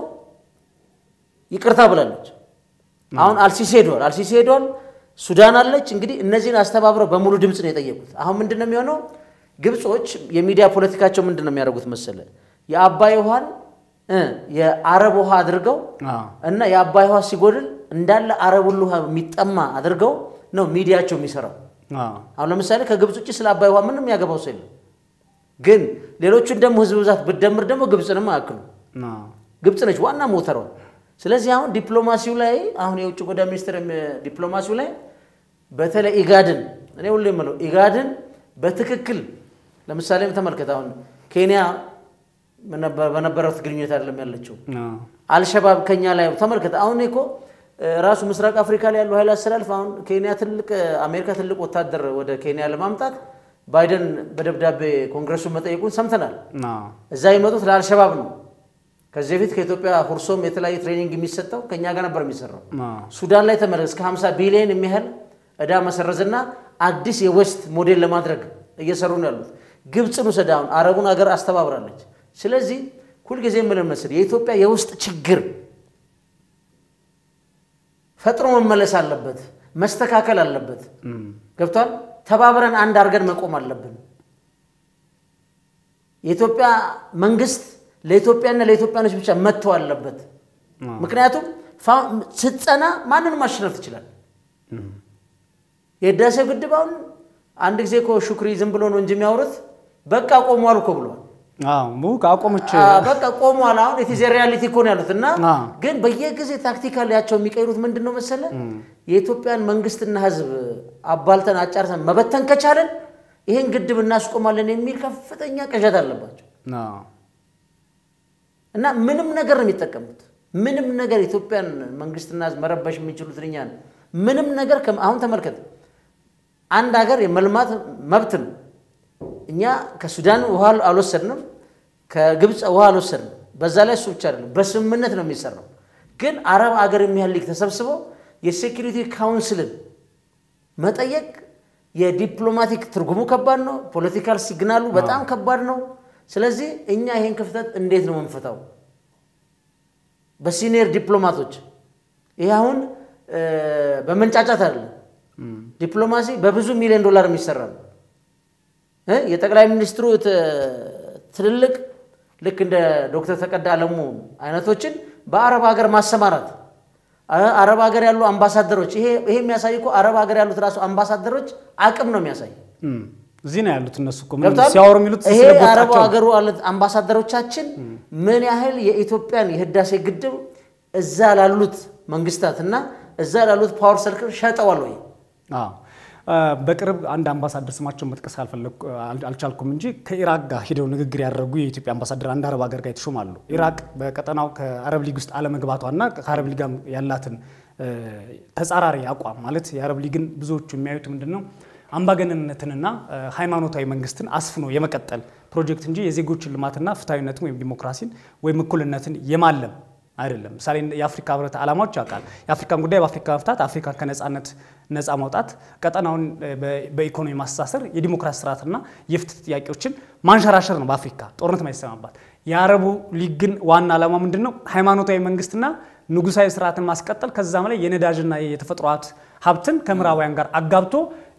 ይቅርታ ብላለች። አሁን አልሲሲ ሄዷል፣ አልሲሲ ሄዷል። ሱዳን አለች። እንግዲህ እነዚህን አስተባብረው በሙሉ ድምፅ ነው የጠየቁት። አሁን ምንድን ነው የሚሆነው? ግብጾች የሚዲያ ፖለቲካቸው ምንድን ነው የሚያደርጉት መሰለ የአባይ ውሃን እ የአረብ ውሃ አድርገው አዎ። እና የአባይ ውሃ ሲጎድል እንዳለ አረብ ሁሉ ውሃ የሚጠማ አድርገው ነው ሚዲያቸው የሚሰራው። አዎ። አሁን ለምሳሌ ከግብፅ ውጭ ስለ አባይ ውሃ ምንም ያገባው ሰው የለም። ግን ሌሎቹን ደግሞ ህዝብ ብዛት ብትደምር ደግሞ ግብፅንም አያክሉ። አዎ። ግብፅ ነች ዋና ሞተሯ። ስለዚህ አሁን ዲፕሎማሲው ላይ አሁን የውጭ ጉዳይ ሚኒስትር የሚ- ዲፕሎማሲው ላይ በተለይ ኢጋድን እኔ ሁሉ የምለው ኢጋድን በትክክል ለምሳሌ ተመልከት። አሁን ኬንያ በነበ- በነበረት ግንኙነት አይደለም ያለችው አዎ። አልሸባብ ከኛ ላይ ተመልከተ። አሁን እኮ እ፣ ራሱ ምስራቅ አፍሪካ ላይ ያለው ኃይል አስተላልፍ አሁን ኬንያ ትልቅ አሜሪካ ትልቅ ወታደር ወደ ኬንያ ለማምጣት ባይደን በደብዳቤ ኮንግረሱን መጠየቁን ሰምተናል። አዎ። እዛ የመጡት ለአልሸባብ ነው። ከዚህ በፊት ከኢትዮጵያ ሁርሶም የተለያየ ትሬኒንግ የሚሰጠው ከእኛ ጋር ነበር የሚሰራው። አዎ። ሱዳን ላይ ተመለስ እስከ 50 ቢሊዮን የሚያህል ዕዳ መሰረዝና አዲስ የዌስት ሞዴል ለማድረግ እየሰሩ ነው ያሉት። ግብፅን ውሰድ አሁን አረቡን ሀገር አስተባብራለች። ስለዚህ ሁልጊዜ የምልን መስል የኢትዮጵያ የውስጥ ችግር ፈጥሮ መመለስ አለበት፣ መስተካከል አለበት። እም፣ ገብቷል። ተባብረን አንድ አድርገን መቆም አለብን። የኢትዮጵያ መንግስት ለኢትዮጵያና ለኢትዮጵያኖች ብቻ መተው አለበት። አዎ። ምክንያቱም ፋ- ስትጸና ማንንም ማሸነፍ ትችላል። የህዳሴው ግድብ አሁን አንድ ጊዜ እኮ ሹክሪ ዝም ብሎ ነው እንጂ የሚያወሩት በቃ ቆሟል እኮ ብለዋል። አዎ። ሙቅ አቆመች። አ፣ በቃ ቆሟል። አሁን የቲዜ ሪያሊቲ እኮ ነው ያሉት እና አ። ግን በየጊዜ ታክቲካል ያቸው የሚቀይሩት ምንድን ነው መሰለ የኢትዮጵያን መንግስትና ህዝብ አባልተን አጫርተን መበተን ከቻለን ይህን ግድብ እናስቆማለን የሚል ከፍተኛ ቅዠት አለባቸው እና ምንም ነገር ነው የሚጠቀሙት። ምንም ነገር ኢትዮጵያን መንግስትና መረበሽ የሚችሉት እኛ ነው። ምንም ነገር አሁን ተመልከት፣ አንድ ሀገር የመልማት መብት ነው። እኛ ከሱዳን ውሃ አልወሰድንም፣ ከግብፅ ውሃ አልወሰድንም። በዛ ላይ እሱ ብቻ አይደለም፣ በስምምነት ነው የሚሰራው። ግን አረብ ሀገር የሚያህል ሊግ ተሰብስበው የሴኪሪቲ ካውንስልን መጠየቅ የዲፕሎማቲክ ትርጉሙ ከባድ ነው። ፖለቲካል ሲግናሉ በጣም ከባድ ነው። ስለዚህ እኛ ይሄን ክፍተት እንዴት ነው የምንፈታው? በሲኒየር ዲፕሎማቶች ይህ አሁን በመንጫጫት አይደለም። ዲፕሎማሲ በብዙ ሚሊዮን ዶላር የሚሰራ ነው። የጠቅላይ ሚኒስትሩ ትልልቅ ልክ እንደ ዶክተር ተቀዳ አለሙ አይነቶችን በአረብ ሀገር ማሰማራት አረብ ሀገር ያሉ አምባሳደሮች ይሄ የሚያሳይ እኮ አረብ ሀገር ያሉት ራሱ አምባሳደሮች አቅም ነው የሚያሳይ። እዚህ ነው ያሉት እነሱ እኮ ምንም ሲያወሩ የሚሉት ይሄ አረብ ሀገሩ አምባሳደሮቻችን ምን ያህል የኢትዮጵያን የህዳሴ ግድብ እዛ ላሉት መንግስታት እና እዛ ላሉት ፓወር ሰርክል ሸጠዋል ወይ? በቅርብ አንድ አምባሳደር ስማቸውን መጥቀስ አልቻልኩም እንጂ ከኢራቅ ጋር ሂደው ንግግር ያደረጉ የኢትዮጵያ አምባሳደር አንድ አረብ ሀገር ጋር የተሾማሉ። ኢራቅ በቀጠናው ከአረብ ሊግ ውስጥ አለመግባቷና ከአረብ ሊግ ያላትን ተጻራሪ አቋም ማለት የአረብ ሊግን ብዙዎቹ የሚያዩት ምንድን ነው አምባገነንነትንና ሃይማኖታዊ መንግስትን አስፍኖ የመቀጠል ፕሮጀክት እንጂ የዜጎችን ልማትና ፍትሐዊነትን ወይም ዲሞክራሲን ወይም እኩልነትን የማለም አይደለም። ምሳሌ የአፍሪካ ህብረት ዓላማዎች ያውቃል። የአፍሪካን ጉዳይ በአፍሪካ መፍታት፣ አፍሪካ ከነጻነት ነጻ ማውጣት፣ ቀጠናውን በኢኮኖሚ ማስተሳሰር፣ የዲሞክራሲ ስርዓትና የፍትህ ጥያቄዎችን ማንሸራሸር ነው በአፍሪካ ጦርነት ማይሰማባት። የአረቡ ሊግ ግን ዋና ዓላማ ምንድን ነው? ሃይማኖታዊ መንግስትና ንጉሳዊ ስርዓትን ማስቀጠል፣ ከዛም ላይ የነዳጅና የተፈጥሮ ሀብትን ከምዕራባውያን ጋር አጋብቶ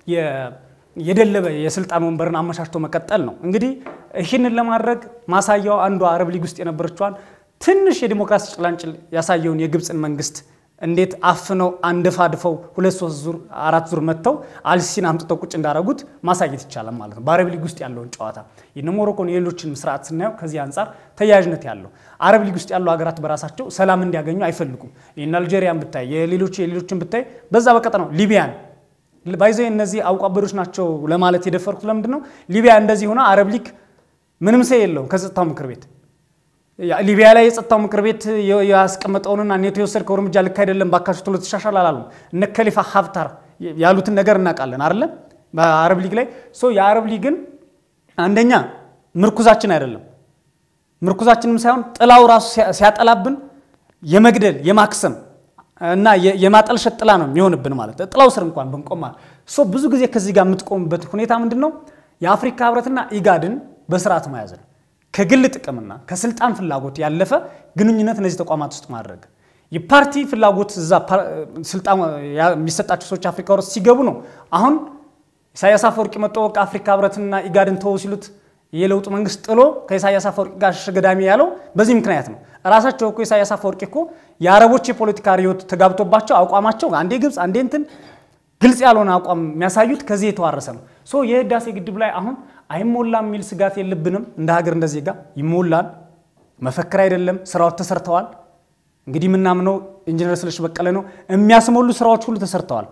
የደለበ የስልጣን ወንበርን አመቻችቶ መቀጠል ነው። እንግዲህ ይህንን ለማድረግ ማሳያው አንዷ አረብ ሊግ ውስጥ የነበረችዋን ትንሽ የዲሞክራሲ ጭላንጭል ያሳየውን የግብፅን መንግስት እንዴት አፍነው አንደፋድፈው ሁለት ሶስት ዙር አራት ዙር መጥተው አልሲሲን አምጥተው ቁጭ እንዳደረጉት ማሳየት ይቻላል ማለት ነው። በአረብ ሊግ ውስጥ ያለውን ጨዋታ የነ ሞሮኮን የሌሎችን ስርዓት ስናየው ከዚህ አንጻር ተያያዥነት ያለው አረብ ሊግ ውስጥ ያሉ ሀገራት በራሳቸው ሰላም እንዲያገኙ አይፈልጉም። ይህን አልጄሪያን ብታይ የሌሎቹ የሌሎችን ብታይ በዛ በቀጠናው ሊቢያን ባይዘ እነዚህ አውቋበዶች ናቸው ለማለት የደፈርኩት ለምንድን ነው? ሊቢያ እንደዚህ ሆና አረብ ሊግ ምንም ሰው የለውም ከጸጥታው ምክር ቤት ሊቢያ ላይ የጸጥታው ምክር ቤት ያስቀመጠውንና ኔቶ የወሰድከው እርምጃ ልክ አይደለም፣ ባካችሁ ቶሎ ተሻሻል አላሉ። እነ ከሊፋ ሀፍታር ያሉትን ነገር እናውቃለን አይደለም? በአረብ ሊግ ላይ የአረብ ሊግን አንደኛ ምርኩዛችን አይደለም ምርኩዛችንም ሳይሆን ጥላው ራሱ ሲያጠላብን የመግደል የማክሰም እና የማጠልሸት ጥላ ነው የሚሆንብን ማለት ጥላው ስር እንኳን ብንቆም ሶ ብዙ ጊዜ ከዚህ ጋር የምትቆምበት ሁኔታ ምንድን ነው? የአፍሪካ ህብረትና ኢጋድን በስርዓት መያዝ ነው። ከግል ጥቅምና ከስልጣን ፍላጎት ያለፈ ግንኙነት እነዚህ ተቋማት ውስጥ ማድረግ የፓርቲ ፍላጎት እዛ ስልጣን የሚሰጣቸው ሰዎች አፍሪካ ውስጥ ሲገቡ ነው። አሁን ኢሳያስ አፈወርቂ መጥቶ በቃ አፍሪካ ህብረትና ኢጋድን ተወው ሲሉት የለውጡ መንግስት ጥሎ ከኢሳያስ አፈወርቂ ጋር ሸገዳሚ ያለው በዚህ ምክንያት ነው። ራሳቸው እኮ ኢሳያስ አፈወርቂ እኮ የአረቦች የፖለቲካ ርዕዮት ተጋብቶባቸው አቋማቸው አንዴ ግብፅ አንዴ እንትን ግልጽ ያልሆነ አቋም የሚያሳዩት ከዚህ የተዋረሰ ነው። ሶ የህዳሴ ግድብ ላይ አሁን አይሞላም የሚል ስጋት የለብንም። እንደ ሀገር እንደ ዜጋ ይሞላል። መፈክር አይደለም፣ ስራዎች ተሰርተዋል። እንግዲህ የምናምነው ኢንጂነር ስለሺ በቀለ ነው። የሚያስሞሉ ስራዎች ሁሉ ተሰርተዋል።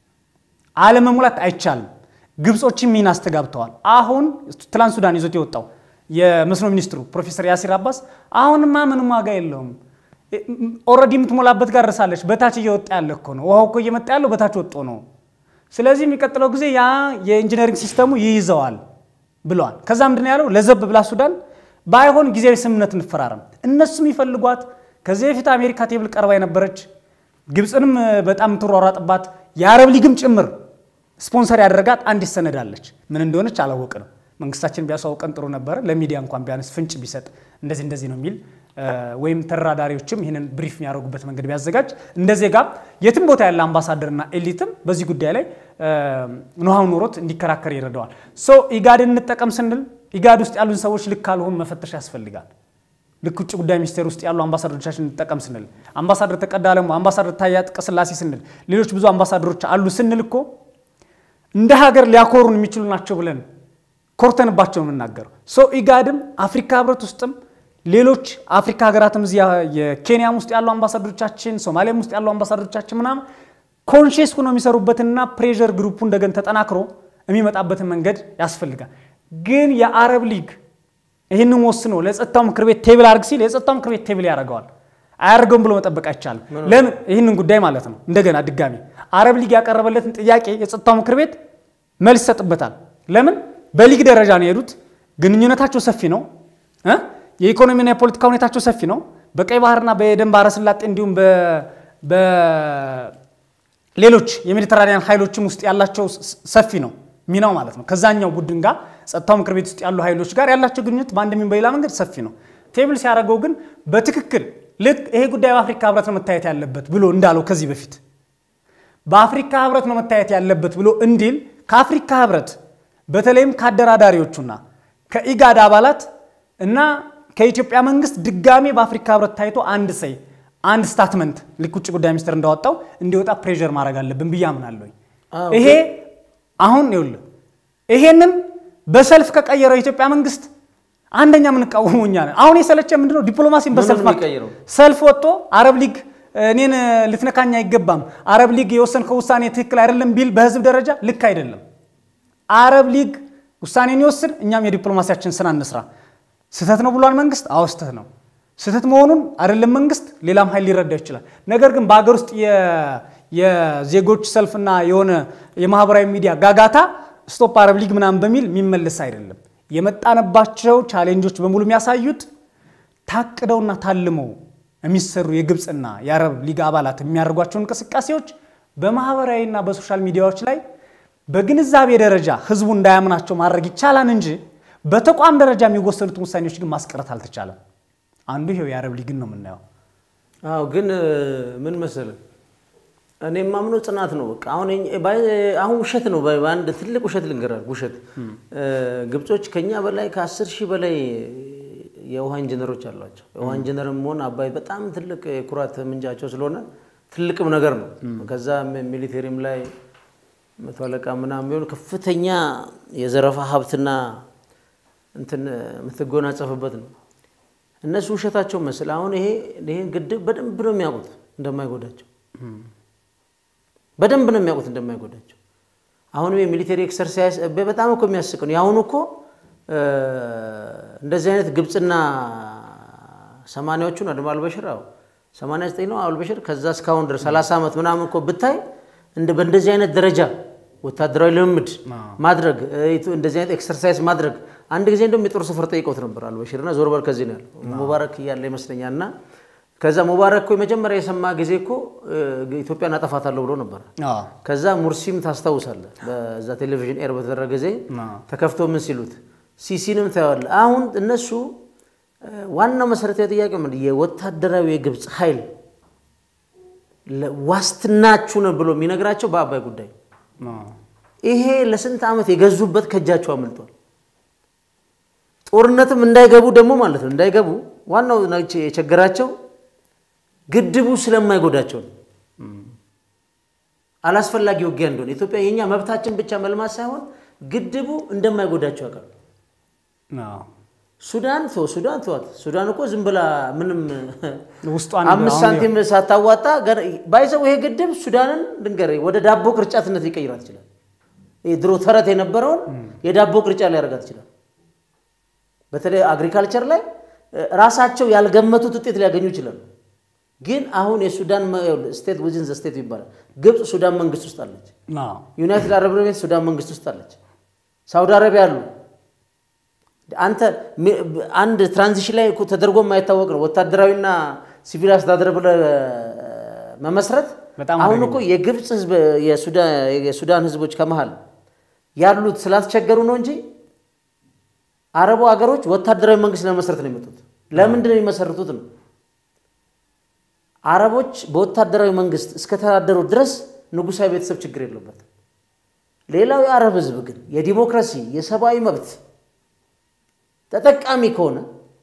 አለመሙላት አይቻልም። ግብጾችም ሚና አስተጋብተዋል። አሁን ትላንት ሱዳን ይዞት የወጣው የመስኖ ሚኒስትሩ ፕሮፌሰር ያሲር አባስ አሁንማ ምንም ዋጋ የለውም ኦልሬዲ የምትሞላበት ጋር ደርሳለች። በታች እየወጣ ያለ እኮ ነው። ውሃው እኮ እየመጣ ያለው በታች ወጦ ነው። ስለዚህ የሚቀጥለው ጊዜ ያ የኢንጂነሪንግ ሲስተሙ ይይዘዋል ብለዋል። ከዛ ምንድን ያለው ለዘብ ብላ ሱዳን ባይሆን ጊዜያዊ ስምምነት እንፈራረም። እነሱም ይፈልጓት ከዚህ በፊት አሜሪካ ቴብል ቀርባ የነበረች ግብፅንም በጣም የምትሯሯጥባት የአረብ ሊግም ጭምር ስፖንሰር ያደረጋት አንዲት ሰነድ አለች። ምን እንደሆነች አላወቅንም። መንግስታችን ቢያሳውቀን ጥሩ ነበረ። ለሚዲያ እንኳን ቢያንስ ፍንጭ ቢሰጥ እንደዚህ እንደዚህ ነው የሚል ወይም ተደራዳሪዎችም ይህንን ብሪፍ የሚያደርጉበት መንገድ ቢያዘጋጅ እንደ ዜጋ የትም ቦታ ያለ አምባሳደርና ኤሊትም በዚህ ጉዳይ ላይ ኖሃው ኖሮት እንዲከራከር ይረዳዋል። ሶ ኢጋድን እንጠቀም ስንል ኢጋድ ውስጥ ያሉን ሰዎች ልክ ካልሆኑ መፈተሽ ያስፈልጋል። ልክ ውጭ ጉዳይ ሚኒስቴር ውስጥ ያሉ አምባሳደሮቻችን እንጠቀም ስንል አምባሳደር ተቀዳ አለሙ፣ አምባሳደር ታዬ አጽቀሥላሴ ስንል ሌሎች ብዙ አምባሳደሮች አሉ ስንል እኮ እንደ ሀገር ሊያኮሩን የሚችሉ ናቸው ብለን ኮርተንባቸው ነው የምናገረው። ሶ ኢጋድም አፍሪካ ህብረት ውስጥም ሌሎች አፍሪካ ሀገራትም እዚያ የኬንያም ውስጥ ያሉ አምባሳደሮቻችን፣ ሶማሊያም ውስጥ ያሉ አምባሳደሮቻችን ምናምን ኮንሽስ ሆኖ የሚሰሩበትና ፕሬዠር ግሩፑ እንደገን ተጠናክሮ የሚመጣበትን መንገድ ያስፈልጋል። ግን የአረብ ሊግ ይህንን ወስኖ ለጸጥታው ምክር ቤት ቴብል አድርግ ሲል የጸጥታው ምክር ቤት ቴብል ያደርገዋል። አያደርገውም ብሎ መጠበቅ አይቻልም። ለምን? ይህንን ጉዳይ ማለት ነው። እንደገና ድጋሚ አረብ ሊግ ያቀረበለትን ጥያቄ የጸጥታው ምክር ቤት መልስ ይሰጥበታል። ለምን? በሊግ ደረጃ ነው የሄዱት። ግንኙነታቸው ሰፊ ነው። እ የኢኮኖሚና የፖለቲካ ሁኔታቸው ሰፊ ነው። በቀይ ባህርና በኤደን ባህረ ሰላጤ እንዲሁም በሌሎች የሜዲተራኒያን ኃይሎችም ውስጥ ያላቸው ሰፊ ነው ሚናው ማለት ነው። ከዛኛው ቡድን ጋር ጸጥታው ምክር ቤት ውስጥ ያሉ ኃይሎች ጋር ያላቸው ግንኙነት በአንድም በሌላ መንገድ ሰፊ ነው። ቴብል ሲያደርገው ግን በትክክል ልክ ይሄ ጉዳይ በአፍሪካ ህብረት ነው መታየት ያለበት ብሎ እንዳለው ከዚህ በፊት በአፍሪካ ህብረት ነው መታየት ያለበት ብሎ እንዲል ከአፍሪካ ህብረት በተለይም ከአደራዳሪዎቹና ከኢጋድ አባላት እና ከኢትዮጵያ መንግስት ድጋሜ በአፍሪካ ህብረት ታይቶ አንድ ሰይ አንድ ስታትመንት ልክ ውጭ ጉዳይ ሚኒስትር እንዳወጣው እንዲወጣ ፕሬዠር ማድረግ አለብን ብዬ አምናለሁ። ይሄ አሁን ይኸውልህ ይሄንን በሰልፍ ከቀየረው የኢትዮጵያ መንግስት አንደኛ የምንቃወመው እኛ ነን። አሁን የሰለቸ ምንድነው ዲፕሎማሲን በሰልፍ የሚቀይረው? ሰልፍ ወጥቶ አረብ ሊግ እኔን ልትነካኝ አይገባም፣ አረብ ሊግ የወሰንከው ውሳኔ ትክክል አይደለም ቢል በህዝብ ደረጃ ልክ አይደለም። አረብ ሊግ ውሳኔን ይወስን፣ እኛም የዲፕሎማሲያችን ስራ እንስራ። ስህተት ነው ብሏል መንግስት። አዎ ስህተት ነው። ስህተት መሆኑን አይደለም መንግስት ሌላም ኃይል ሊረዳ ይችላል። ነገር ግን በሀገር ውስጥ የዜጎች ሰልፍና የሆነ የማህበራዊ ሚዲያ ጋጋታ ስቶፕ አረብ ሊግ ምናምን በሚል የሚመለስ አይደለም። የመጣንባቸው ቻሌንጆች በሙሉ የሚያሳዩት ታቅደውና ታልመው የሚሰሩ የግብፅና የአረብ ሊግ አባላት የሚያደርጓቸው እንቅስቃሴዎች በማህበራዊና በሶሻል ሚዲያዎች ላይ በግንዛቤ ደረጃ ህዝቡ እንዳያምናቸው ማድረግ ይቻላል እንጂ በተቋም ደረጃ የሚወሰኑትን ውሳኔዎች ግን ማስቀረት አልተቻለም። አንዱ ይሄው የአረብ ሊግን ነው የምናየው። አዎ ግን ምን መሰለህ እኔ የማምነው ጽናት ነው። በቃ አሁን አሁን ውሸት ነው። በአንድ ትልቅ ውሸት ልንገራል። ውሸት ግብጾች ከኛ በላይ ከአስር ሺህ በላይ የውሃ ኢንጂነሮች አሏቸው። የውሃ ኢንጂነር መሆን አባይ በጣም ትልቅ የኩራት ምንጫቸው ስለሆነ ትልቅም ነገር ነው። ከዛ ሚሊቴሪም ላይ መቶ አለቃ ምናምን ቢሆን ከፍተኛ የዘረፋ ሀብትና እንትን የምትጎናጸፍበት ነው። እነሱ ውሸታቸው መስል አሁን ይሄ ይሄን ግድብ በደንብ ነው የሚያውቁት እንደማይጎዳቸው በደንብ ነው የሚያውቁት እንደማይጎዳቸው። አሁንም የሚሊቴሪ ኤክሰርሳይዝ በጣም እኮ የሚያስቅ ነው። የአሁኑ እኮ እንደዚህ አይነት ግብፅና ሰማንያዎቹን አድማ አልበሽር አዎ ሰማንያ ዘጠኝ ነው አልበሽር ከዛ እስካሁን ድረስ ሰላሳ ዓመት ምናምን እኮ ብታይ በእንደዚህ አይነት ደረጃ ወታደራዊ ልምምድ ማድረግ እንደዚህ አይነት ኤክሰርሳይዝ ማድረግ አንድ ጊዜ እንደውም የጦር ሰፈር ጠይቀውት ነበር አልበሽርና ዞር በል ከዚህ ነው ያለው ሙባረክ እያለ ይመስለኛል እና ከዛ ሙባረክ እኮ የመጀመሪያ የሰማ ጊዜ እኮ ኢትዮጵያን አጠፋታለሁ ብሎ ነበር። ከዛ ሙርሲም ታስታውሳለህ፣ በዛ ቴሌቪዥን ኤር በተደረገ ጊዜ ተከፍቶ ምን ሲሉት ሲሲንም ታየዋለህ። አሁን እነሱ ዋናው መሰረታዊ ጥያቄ ምንድን የወታደራዊ የግብፅ ኃይል ዋስትናችሁ ነው ብሎ የሚነግራቸው በአባይ ጉዳይ ይሄ ለስንት ዓመት የገዙበት ከእጃቸው አምልጧል። ጦርነትም እንዳይገቡ ደግሞ ማለት ነው እንዳይገቡ ዋናው የቸገራቸው ግድቡ ስለማይጎዳቸው ነው። አላስፈላጊ ውጊያ እንደሆነ ኢትዮጵያ የኛ መብታችን ብቻ መልማት ሳይሆን ግድቡ እንደማይጎዳቸው ያውቃሉ። ሱዳን ቶ ሱዳን ተዋት። ሱዳን እኮ ዝም ብላ ምንም አምስት ሳንቲም ሳታዋጣ ባይዘው ይሄ ግድብ ሱዳንን ልንገርህ ወደ ዳቦ ቅርጫትነት ሊቀይራት ይችላል። ድሮ ተረት የነበረውን የዳቦ ቅርጫ ሊያደርጋት ይችላል። በተለይ አግሪካልቸር ላይ ራሳቸው ያልገመቱት ውጤት ሊያገኙ ይችላሉ። ግን አሁን የሱዳን ስቴት ዊዝን ዘ ስቴት ይባላል። ግብፅ ሱዳን መንግስት ውስጥ አለች። ዩናይትድ አረብ ኤሚሬትስ ሱዳን መንግስት ውስጥ አለች። ሳውዲ አረቢያ አሉ። አንተ አንድ ትራንዚሽን ላይ ተደርጎ የማይታወቅ ነው። ወታደራዊና ሲቪል አስተዳደር ብለህ መመስረት አሁን እኮ የግብፅ ህዝብ የሱዳን ህዝቦች ከመሃል ያሉት ስላስቸገሩ ነው እንጂ አረቡ ሀገሮች ወታደራዊ መንግስት ለመመስረት ነው የመጡት። ለምንድን ነው የሚመሰርቱት ነው አረቦች በወታደራዊ መንግስት እስከተዳደሩ ድረስ ንጉሳዊ ቤተሰብ ችግር የለበትም። ሌላው የአረብ ህዝብ ግን የዲሞክራሲ የሰብአዊ መብት ተጠቃሚ ከሆነ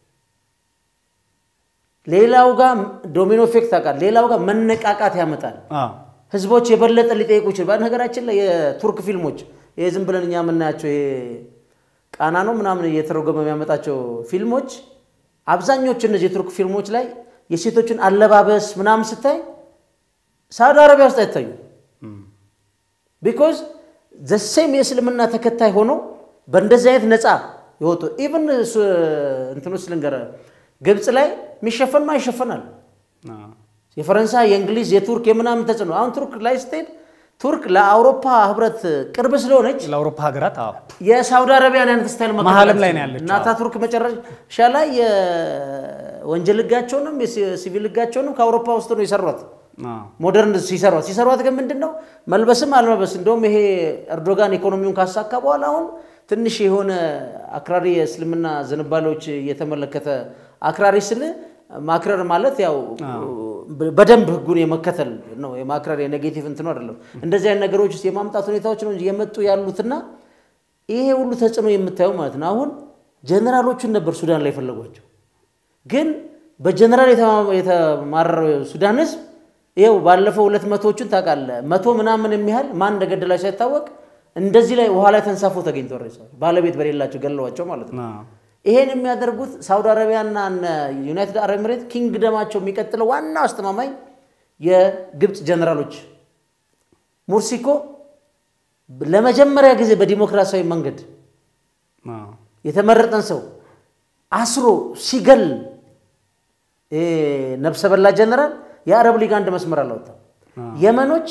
ሌላው ጋር ዶሚኖ ኢፌክት ታውቃለህ፣ ሌላው ጋር መነቃቃት ያመጣል። ህዝቦች የበለጠ ሊጠይቁ ይችላል። በነገራችን ላይ የቱርክ ፊልሞች ይሄ ዝም ብለን እኛ የምናያቸው ይሄ ቃና ነው ምናምን እየተረጎመ የሚያመጣቸው ፊልሞች አብዛኞቹ እነዚህ የቱርክ ፊልሞች ላይ የሴቶችን አለባበስ ምናምን ስታይ ሳውዲ አረቢያ ውስጥ አይታዩ። ቢኮዝ ዘሴም የእስልምና ተከታይ ሆኖ በእንደዚህ አይነት ነፃ የወጡ ኢቨን እንትኑ ውስጥ ልንገርህ፣ ግብፅ ላይ የሚሸፈን ማ ይሸፈናል። የፈረንሳይ የእንግሊዝ የቱርክ የምናምን ተጽዕኖ አሁን ቱርክ ላይ ስትሄድ ቱርክ ለአውሮፓ ህብረት ቅርብ ስለሆነች ለአውሮፓ ሀገራት አዎ የሳውዲ አረቢያን አይነት ስታይል መከተል መሀልም ላይ ነው አትችልም። ያለችው። እና አታቱርክ መጨረሻ ላይ የወንጀል ህጋቸውንም የሲቪል ህጋቸውንም ከአውሮፓ ውስጥ ነው የሰሯት። አዎ ሞደርን ሲሰሯት ሲሰሯት ግን ምንድን ነው መልበስም አልመልበስ እንደውም ይሄ ኤርዶጋን ኢኮኖሚውን ካሳካ በኋላ አሁን ትንሽ የሆነ አክራሪ የእስልምና ዝንባሌዎች እየተመለከተ አክራሪ ስል ማክረር ማለት ያው በደንብ ህጉን የመከተል ነው። የማክረር የኔጌቲቭ እንትኑ አይደለም። እንደዚህ አይነት ነገሮች ውስጥ የማምጣት ሁኔታዎች ነው እንጂ የመጡ ያሉትና ይሄ ሁሉ ተጽዕኖ የምታየው ማለት ነው። አሁን ጀነራሎቹን ነበር ሱዳን ላይ የፈለጓቸው ግን በጀነራል የተማ- የተማረረው ሱዳን ህዝብ ይኸው ባለፈው ሁለት መቶዎቹን ታውቃለህ፣ መቶ ምናምን የሚያህል ማን እንደገደላቸው ሳይታወቅ እንደዚህ ላይ ውሃ ላይ ተንሳፎ ተገኝተው ሬሳዎች ባለቤት በሌላቸው ገለዋቸው ማለት ነው። አዎ ይሄን የሚያደርጉት ሳውዲ አረቢያና እነ ዩናይትድ አረብ ኤምሬት ኪንግደማቸው የሚቀጥለው ዋናው አስተማማኝ የግብፅ ጀነራሎች ሙርሲ እኮ ለመጀመሪያ ጊዜ በዲሞክራሲያዊ መንገድ አዎ የተመረጠን ሰው አስሮ ሲገል ይሄ ነፍሰ በላ ጀነራል የአረብ ሊግ አንድ መስመር አላወጣም። የመኖች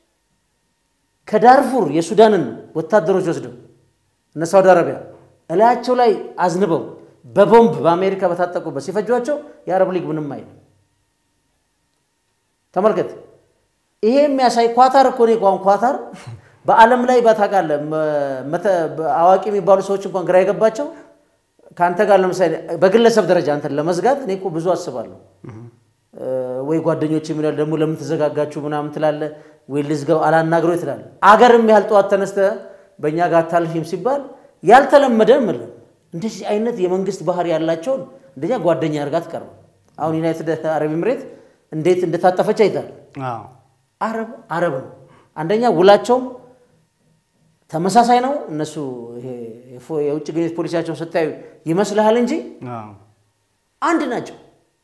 ከዳርፉር የሱዳንን ወታደሮች ወስደው እነ ሳውዲ አረቢያ እላያቸው ላይ አዝንበው በቦምብ በአሜሪካ በታጠቁበት ሲፈጇቸው የአረብ ሊግ ምንም አይልም። ተመልከት። ይሄ የሚያሳይ ኳታር እኮ እኔ እንኳን ኳታር በዓለም ላይ ባታውቃለህ መተ- አዋቂ የሚባሉ ሰዎች እንኳን ግራ የገባቸው ከአንተ ጋር ለምሳሌ በግለሰብ ደረጃ አንተን ለመዝጋት እኔ እኮ ብዙ አስባለሁ። ወይ ጓደኞች የሚላል ደግሞ ለምን ተዘጋጋችሁ ምናምን ትላለህ፣ ወይ ልዝጋው አላናግረው ትላለህ። አገርም ያህል ጠዋት ተነስተህ በእኛ ጋር አታልፊም ሲባል ያልተለመደ ምልህ እንደዚህ አይነት የመንግስት ባህሪ ያላቸውን እንደኛ ጓደኛ አድርጋ ትቀርበ አሁን ዩናይትድ አረብ ኤምሬት እንዴት እንደታጠፈች አይታል። አዎ አረብ አረብ ነው። አንደኛ ውላቸውም ተመሳሳይ ነው። እነሱ ይሄ የፎ- የውጭ ግንኙነት ፖሊሲያቸውን ስታዩ ይመስልሃል እንጂ አዎ አንድ ናቸው።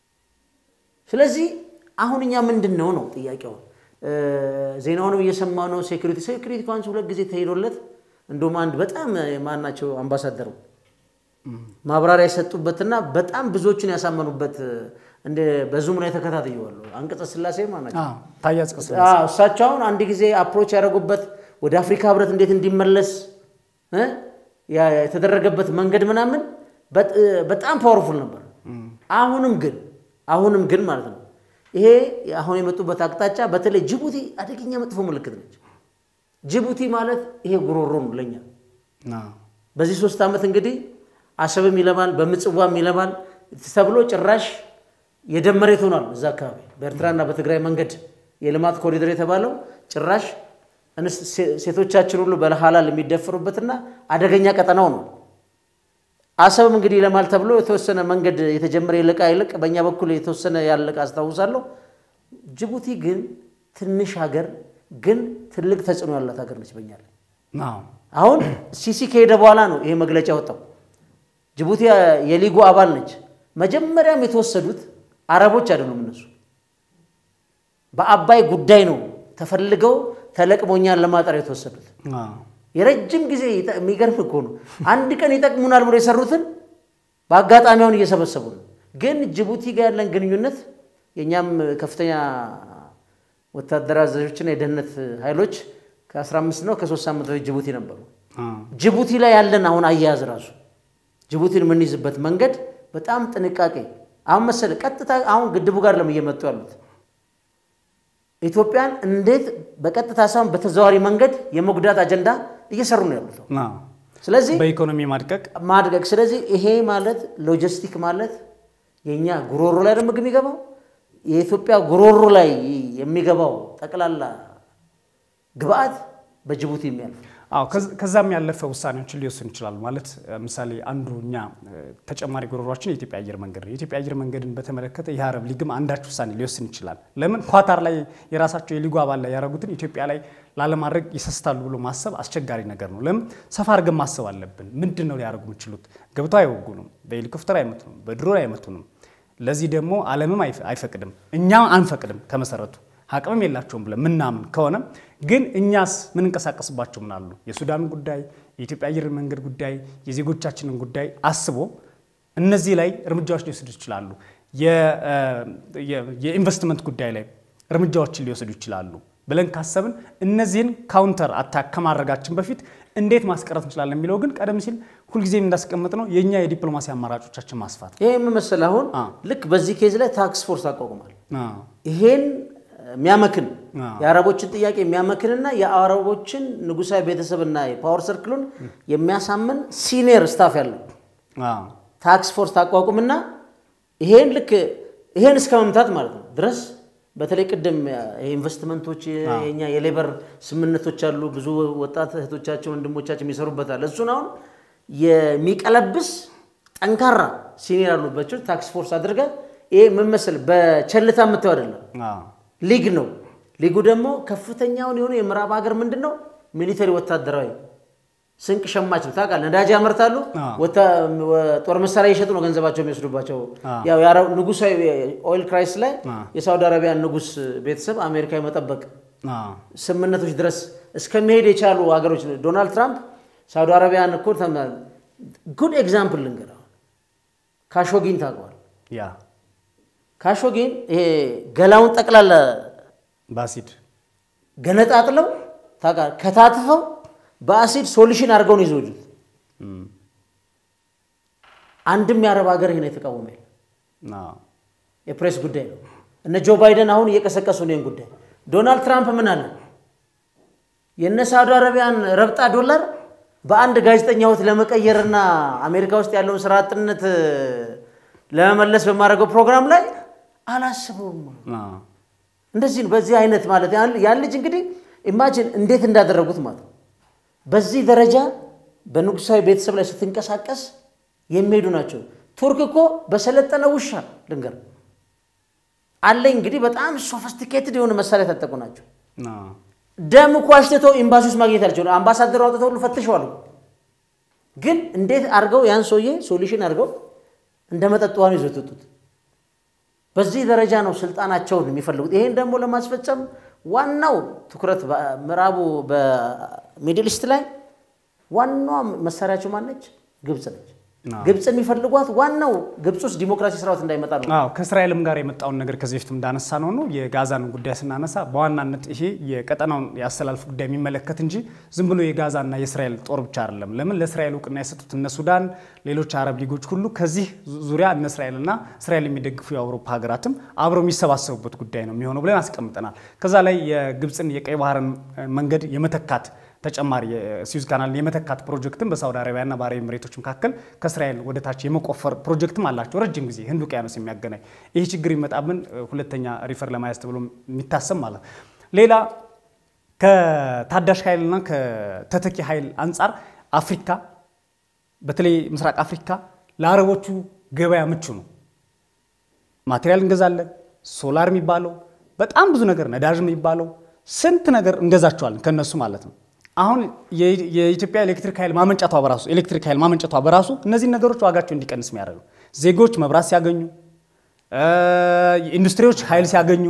ስለዚህ አሁን እኛ ምንድን ነው ነው ጥያቄው። እ፣ ዜናውንም እየሰማ ነው። ሴኩሪቲ ሴኩሪቲ እንኳን ሁለት ጊዜ ተሄዶለት እንደውም አንድ በጣም ማናቸው አምባሳደሩ ማብራሪያ የሰጡበትና በጣም ብዙዎችን ያሳመኑበት እንደ በዙም ላይ ተከታትየዋለሁ። አንቀጸ ስላሴ ማናቸው አዎ ታዬ አጽቀሥላሴ አዎ፣ እሳቸው አሁን አንድ ጊዜ አፕሮች ያደረጉበት ወደ አፍሪካ ህብረት እንዴት እንዲመለስ እ ያ- የተደረገበት መንገድ ምናምን በጥ- በጣም ፓወርፉል ነበር። አሁንም ግን አሁንም ግን ማለት ነው ይሄ አሁን የመጡበት አቅጣጫ በተለይ ጅቡቲ አደገኛ መጥፎ ምልክት ነች። ጅቡቲ ማለት ይሄ ጉሮሮ ነው ለኛ። አዎ በዚህ ሶስት ዓመት እንግዲህ አሰብም ይለማል በምጽዋም ይለማል ተብሎ ጭራሽ የደም መሬት ሆኗል። እዛ አካባቢ በኤርትራና በትግራይ መንገድ የልማት ኮሪደር የተባለው ጭራሽ እንስት- ሴ- ሴቶቻችን ሁሉ በሐላል የሚደፈሩበትና አደገኛ ቀጠናው ነው። አሰብም እንግዲህ ይለማል ተብሎ የተወሰነ መንገድ የተጀመረ ይልቃ ይልቅ በእኛ በኩል የተወሰነ ያለቀ አስታውሳለሁ። ጅቡቲ ግን ትንሽ ሀገር ግን ትልቅ ተጽዕኖ ያላት ሀገር ነች በእኛ ላይ። አዎ አሁን ሲሲ ከሄደ በኋላ ነው ይሄ መግለጫ ያወጣው። ጅቡቲ የሊጉ አባል ነች። መጀመሪያም የተወሰዱት አረቦች አይደሉም። እነሱ በአባይ ጉዳይ ነው ተፈልገው ተለቅሞኛን ለማጠር የተወሰዱት። አዎ የረጅም ጊዜ ይጠ- የሚገርም እኮ ነው። አንድ ቀን ይጠቅሙናል ብሎ የሰሩትን በአጋጣሚውን እየሰበሰቡ ነው። ግን ጅቡቲ ጋር ያለን ግንኙነት የእኛም ከፍተኛ ወታደራዊ አዛዦችና የደህንነት ኃይሎች ከ15 ነው ከሶስት ሳምንት በፊት ጅቡቲ ነበሩ። አዎ ጅቡቲ ላይ ያለን አሁን አያያዝ ራሱ ጅቡቲን የምንይዝበት መንገድ በጣም ጥንቃቄ አሁን መሰለ ቀጥታ አሁን ግድቡ ጋር ለም እየመጡ ያሉት ኢትዮጵያን እንዴት በቀጥታ ሳይሆን በተዘዋዋሪ መንገድ የመጉዳት አጀንዳ እየሰሩ ነው ያሉት። አዎ ስለዚህ በኢኮኖሚ ማድቀቅ ማድረግ ስለዚህ ይሄ ማለት ሎጂስቲክ ማለት የእኛ ጉሮሮ ላይ ነው ምግብ የሚገባው የኢትዮጵያ ጉሮሮ ላይ የሚገባው ጠቅላላ ግብአት በጅቡቲ የሚያልፍ አዎ ከዝ- ከዛም ያለፈ ውሳኔዎችን ሊወስኑ ይችላሉ። ማለት እ፣ ምሳሌ አንዱ እኛ እ፣ ተጨማሪ ጉሮሯችን የኢትዮጵያ አየር መንገድ ነው። የኢትዮጵያ አየር መንገድን በተመለከተ የአረብ ሊግም አንዳች ውሳኔ ሊወስን ይችላል። ለምን ኳታር ላይ የራሳቸው የሊጉ አባል ላይ ያደረጉትን ኢትዮጵያ ላይ ላለማድረግ ይሰስታሉ ብሎ ማሰብ አስቸጋሪ ነገር ነው። ለምን ሰፋ አድርገን ማሰብ አለብን። ምንድን ነው ሊያደርጉ የሚችሉት? ገብተው አይወጉንም፣ በሄሊኮፕተር አይመቱንም፣ በድሮን አይመቱንም። ለዚህ ደግሞ ዓለምም አይፈ- አይፈቅድም፣ እኛ አንፈቅድም። ከመሰረቱ አቅምም የላቸውም ብለን ምናምን ከሆነ ግን እኛስ ምንንቀሳቀስባቸው ምን አሉ? የሱዳን ጉዳይ፣ የኢትዮጵያ አየር መንገድ ጉዳይ፣ የዜጎቻችንን ጉዳይ አስቦ እነዚህ ላይ እርምጃዎች ሊወስዱ ይችላሉ። የኢንቨስትመንት ጉዳይ ላይ እርምጃዎችን ሊወስዱ ይችላሉ ብለን ካሰብን እነዚህን ካውንተር አታክ ከማድረጋችን በፊት እንዴት ማስቀረት እንችላለን የሚለው ግን ቀደም ሲል ሁልጊዜም እንዳስቀምጥ ነው የእኛ የዲፕሎማሲ አማራጮቻችን ማስፋት ይሄ የምመስል አሁን ልክ በዚህ ኬዝ ላይ ታክስ ፎርስ አቋቁማል። ይሄን የሚያመክን የአረቦችን ጥያቄ የሚያመክንና የአረቦችን ንጉሳዊ ቤተሰብና የፓወር ሰርክሉን የሚያሳምን ሲኒየር ስታፍ ያለው ታክስ ፎርስ ታቋቁምና ይሄን ልክ ይሄን እስከ መምታት ማለት ነው ድረስ በተለይ ቅድም ኢንቨስትመንቶች የኛ የሌበር ስምምነቶች አሉ። ብዙ ወጣት እህቶቻችን ወንድሞቻችን የሚሰሩበታል። እሱን አሁን የሚቀለብስ ጠንካራ ሲኒየር ያሉባቸው ታክስ ፎርስ አድርገ ይሄ ምን መሰል በቸልታ የምታየው አይደለም፣ ሊግ ነው። ሊጉ ደግሞ ከፍተኛውን የሆነ የምዕራብ ሀገር ምንድን ነው ሚሊተሪ ወታደራዊ ስንቅ ሸማች ነው። ታውቃለህ፣ ነዳጅ ያመርታሉ፣ ጦር መሳሪያ እየሸጡ ነው ገንዘባቸው የሚወስዱባቸው። ያው ንጉሳዊ ኦይል ክራይስ ላይ የሳውዲ አረቢያን ንጉስ ቤተሰብ አሜሪካ የመጠበቅ ስምምነቶች ድረስ እስከሚሄድ የቻሉ ሀገሮች ዶናልድ ትራምፕ ሳውዲ አረቢያን እኮ ጉድ ኤግዛምፕል ልንገር። ካሾጊን ታውቀዋል? ካሾጊን ይሄ ገላውን ጠቅላላ በአሲድ ገነጣጥለው ከታትፈው በአሲድ ሶሉሽን አድርገው ነው ይዘውጁት። አንድም የአረብ ሀገር ይህን የተቃወመ የለም። የፕሬስ ጉዳይ ነው። እነ ጆ ባይደን አሁን እየቀሰቀሱ ነው ይህን ጉዳይ። ዶናልድ ትራምፕ ምን አለ? የእነ ሳውዲ አረቢያን ረብጣ ዶላር በአንድ ጋዜጠኛ ህይወት ለመቀየርና አሜሪካ ውስጥ ያለውን ስራ አጥነት ለመመለስ በማድረገው ፕሮግራም ላይ አላስበውም። እንደዚህ ነው። በዚህ አይነት ማለት ያን ልጅ እንግዲህ ኢማጂን እንዴት እንዳደረጉት ማለት ነው። በዚህ ደረጃ በንጉሳዊ ቤተሰብ ላይ ስትንቀሳቀስ የሚሄዱ ናቸው። ቱርክ እኮ በሰለጠነ ውሻ ልንገር አለኝ እንግዲህ በጣም ሶፊስቲኬትድ የሆነ መሳሪያ የታጠቁ ናቸው። ደም እኮ አሽትተው ኤምባሲ ውስጥ ማግኘት አልችሉ። አምባሳደሩ አውጥተው ሁሉ ፈትሸዋል። ግን እንዴት አድርገው ያን ሰውዬ ሶሉሽን አድርገው እንደ መጠጥ ውሃ ነው ይዘው የወጡት። በዚህ ደረጃ ነው ስልጣናቸውን የሚፈልጉት። ይሄን ደግሞ ለማስፈጸም ዋናው ትኩረት ምዕራቡ በሚድል ኢስት ላይ ዋናዋ መሳሪያቸው ማነች? ግብፅ ነች። ግብፅ የሚፈልጓት ዋናው ግብፅ ውስጥ ዲሞክራሲ ስርዓት እንዳይመጣ ነው። አዎ ከእስራኤልም ጋር የመጣውን ነገር ከዚህ በፊትም እንዳነሳ ነው ነው የጋዛን ጉዳይ ስናነሳ በዋናነት ይሄ የቀጠናውን የአሰላልፍ ጉዳይ የሚመለከት እንጂ ዝም ብሎ የጋዛና የእስራኤል ጦር ብቻ አይደለም። ለምን ለእስራኤል እውቅና የሰጡት እነ ሱዳን፣ ሌሎች አረብ ሊጎች ሁሉ ከዚህ ዙሪያ እነ እስራኤልና እስራኤል የሚደግፉ የአውሮፓ ሀገራትም አብረው የሚሰባሰቡበት ጉዳይ ነው የሚሆነው ብለን አስቀምጠናል። ከዛ ላይ የግብፅን የቀይ ባህርን መንገድ የመተካት ተጨማሪ የስዊዝ ካናል የመተካት ፕሮጀክትም በሳውዲ አረቢያና በአረብ ኤምሬቶች መካከል ከእስራኤል ወደ ታች የመቆፈር ፕሮጀክትም አላቸው። ረጅም ጊዜ ህንድ ውቅያኖስ የሚያገናኝ ይህ ችግር ይመጣብን ሁለተኛ ሪፈር ለማያዝ ተብሎ የሚታሰብ ማለት ሌላ ከታዳሽ ኃይልና ከተተኪ ኃይል አንጻር አፍሪካ በተለይ ምስራቅ አፍሪካ ለአረቦቹ ገበያ ምቹ ነው። ማቴሪያል እንገዛለን። ሶላር የሚባለው በጣም ብዙ ነገር ነዳጅ የሚባለው ስንት ነገር እንገዛቸዋለን ከነሱ ማለት ነው። አሁን የኢትዮጵያ ኤሌክትሪክ ኃይል ማመንጨቷ በራሱ ኤሌክትሪክ ኃይል ማመንጨቷ በራሱ እነዚህን ነገሮች ዋጋቸው እንዲቀንስ የሚያደርገው ዜጎች መብራት ሲያገኙ፣ ኢንዱስትሪዎች ኃይል ሲያገኙ፣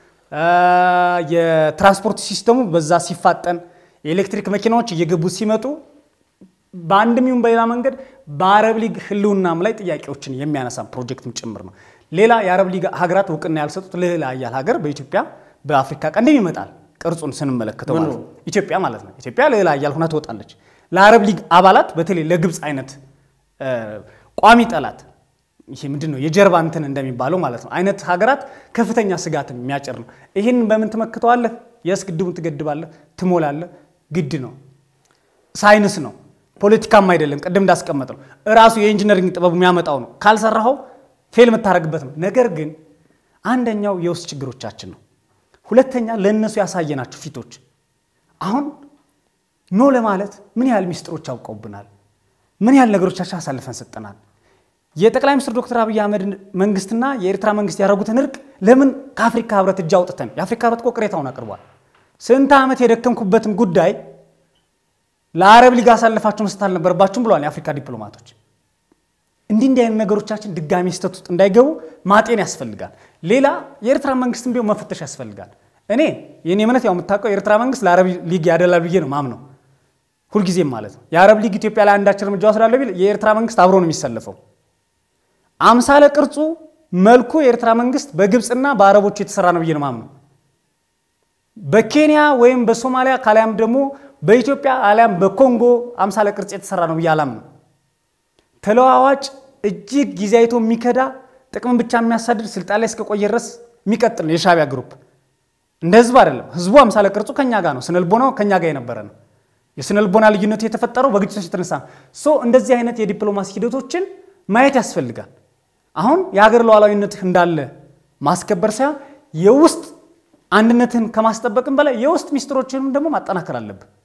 የትራንስፖርት ሲስተሙ በዛ ሲፋጠን፣ የኤሌክትሪክ መኪናዎች እየገቡ ሲመጡ በአንድም ይሁን በሌላ መንገድ በአረብ ሊግ ህልውናም ላይ ጥያቄዎችን የሚያነሳ ፕሮጀክትም ጭምር ነው። ሌላ የአረብ ሊግ ሀገራት እውቅና ያልሰጡት ልዕለ ኃያል ሀገር በኢትዮጵያ በአፍሪካ ቀንድም ይመጣል። ቅርጹን ስንመለከተው ማለት ነው ኢትዮጵያ ማለት ነው። ኢትዮጵያ ልዕለ ኃያል ሆና ትወጣለች። ለአረብ ሊግ አባላት በተለይ ለግብፅ አይነት ቋሚ ጠላት ይሄ ምንድን ነው የጀርባ እንትን እንደሚባለው ማለት ነው አይነት ሀገራት ከፍተኛ ስጋትን የሚያጭር ነው። ይህን በምን ትመክተዋለህ? የስ ግድቡን ትገድባለህ፣ ትሞላለህ። ግድ ነው፣ ሳይንስ ነው፣ ፖለቲካም አይደለም። ቅድም እንዳስቀመጥ ነው እራሱ የኢንጂነሪንግ ጥበቡ የሚያመጣው ነው። ካልሰራኸው ፌል የምታደርግበት ነው። ነገር ግን አንደኛው የውስጥ ችግሮቻችን ነው። ሁለተኛ ለእነሱ ያሳየናቸው ፊቶች አሁን ኖ ለማለት ምን ያህል ሚስጥሮች አውቀውብናል። ምን ያህል ነገሮቻችን አሳልፈን ሰጠናል። የጠቅላይ ሚኒስትር ዶክተር አብይ አህመድ መንግስትና የኤርትራ መንግስት ያደረጉትን እርቅ ለምን ከአፍሪካ ህብረት እጅ አውጥተን የአፍሪካ ህብረት እኮ ቅሬታውን አቅርቧል። ስንት ዓመት የደከምኩበትን ጉዳይ ለአረብ ሊግ አሳልፋችሁ መስጠት አልነበረባችሁም ብለዋል የአፍሪካ ዲፕሎማቶች። እንዲህ እንዲህ አይነት ነገሮቻችን ድጋሚ ስህተት ውስጥ እንዳይገቡ ማጤን ያስፈልጋል። ሌላ የኤርትራ መንግስትም ቢሆን መፈተሽ ያስፈልጋል። እኔ የኔ እምነት ያው የምታውቀው የኤርትራ መንግስት ለአረብ ሊግ ያደላል ብዬ ነው ማምነው ሁልጊዜም ማለት ነው። የአረብ ሊግ ኢትዮጵያ ላይ አንዳች እርምጃ ወስዳለሁ ቢል የኤርትራ መንግስት አብሮ ነው የሚሰለፈው። አምሳለ ቅርጹ መልኩ የኤርትራ መንግስት በግብፅና በአረቦች የተሰራ ነው ብዬ ነው ማምነው። በኬንያ ወይም በሶማሊያ ካሊያም ደግሞ በኢትዮጵያ አሊያም በኮንጎ አምሳለ ቅርጽ የተሰራ ነው ብዬ አላምነው። ተለዋዋጭ እጅግ ጊዜ አይቶ የሚከዳ ጥቅምን ብቻ የሚያሳድድ ስልጣን ላይ እስከቆየ ድረስ የሚቀጥል ነው የሻዕቢያ ግሩፕ። እንደ ህዝብ አይደለም። ህዝቡ አምሳለ ቅርጹ ከኛ ጋር ነው። ስነልቦናው ከኛ ጋር የነበረ ነው። የስነልቦና ልዩነቱ የተፈጠረው በግጭቶች የተነሳ ነው። ሶ እንደዚህ አይነት የዲፕሎማሲ ሂደቶችን ማየት ያስፈልጋል። አሁን የሀገር ሉዓላዊነትህ እንዳለ ማስከበር ሳይሆን የውስጥ አንድነትህን ከማስጠበቅም በላይ የውስጥ ሚስጥሮችንም ደግሞ ማጠናከር አለብህ።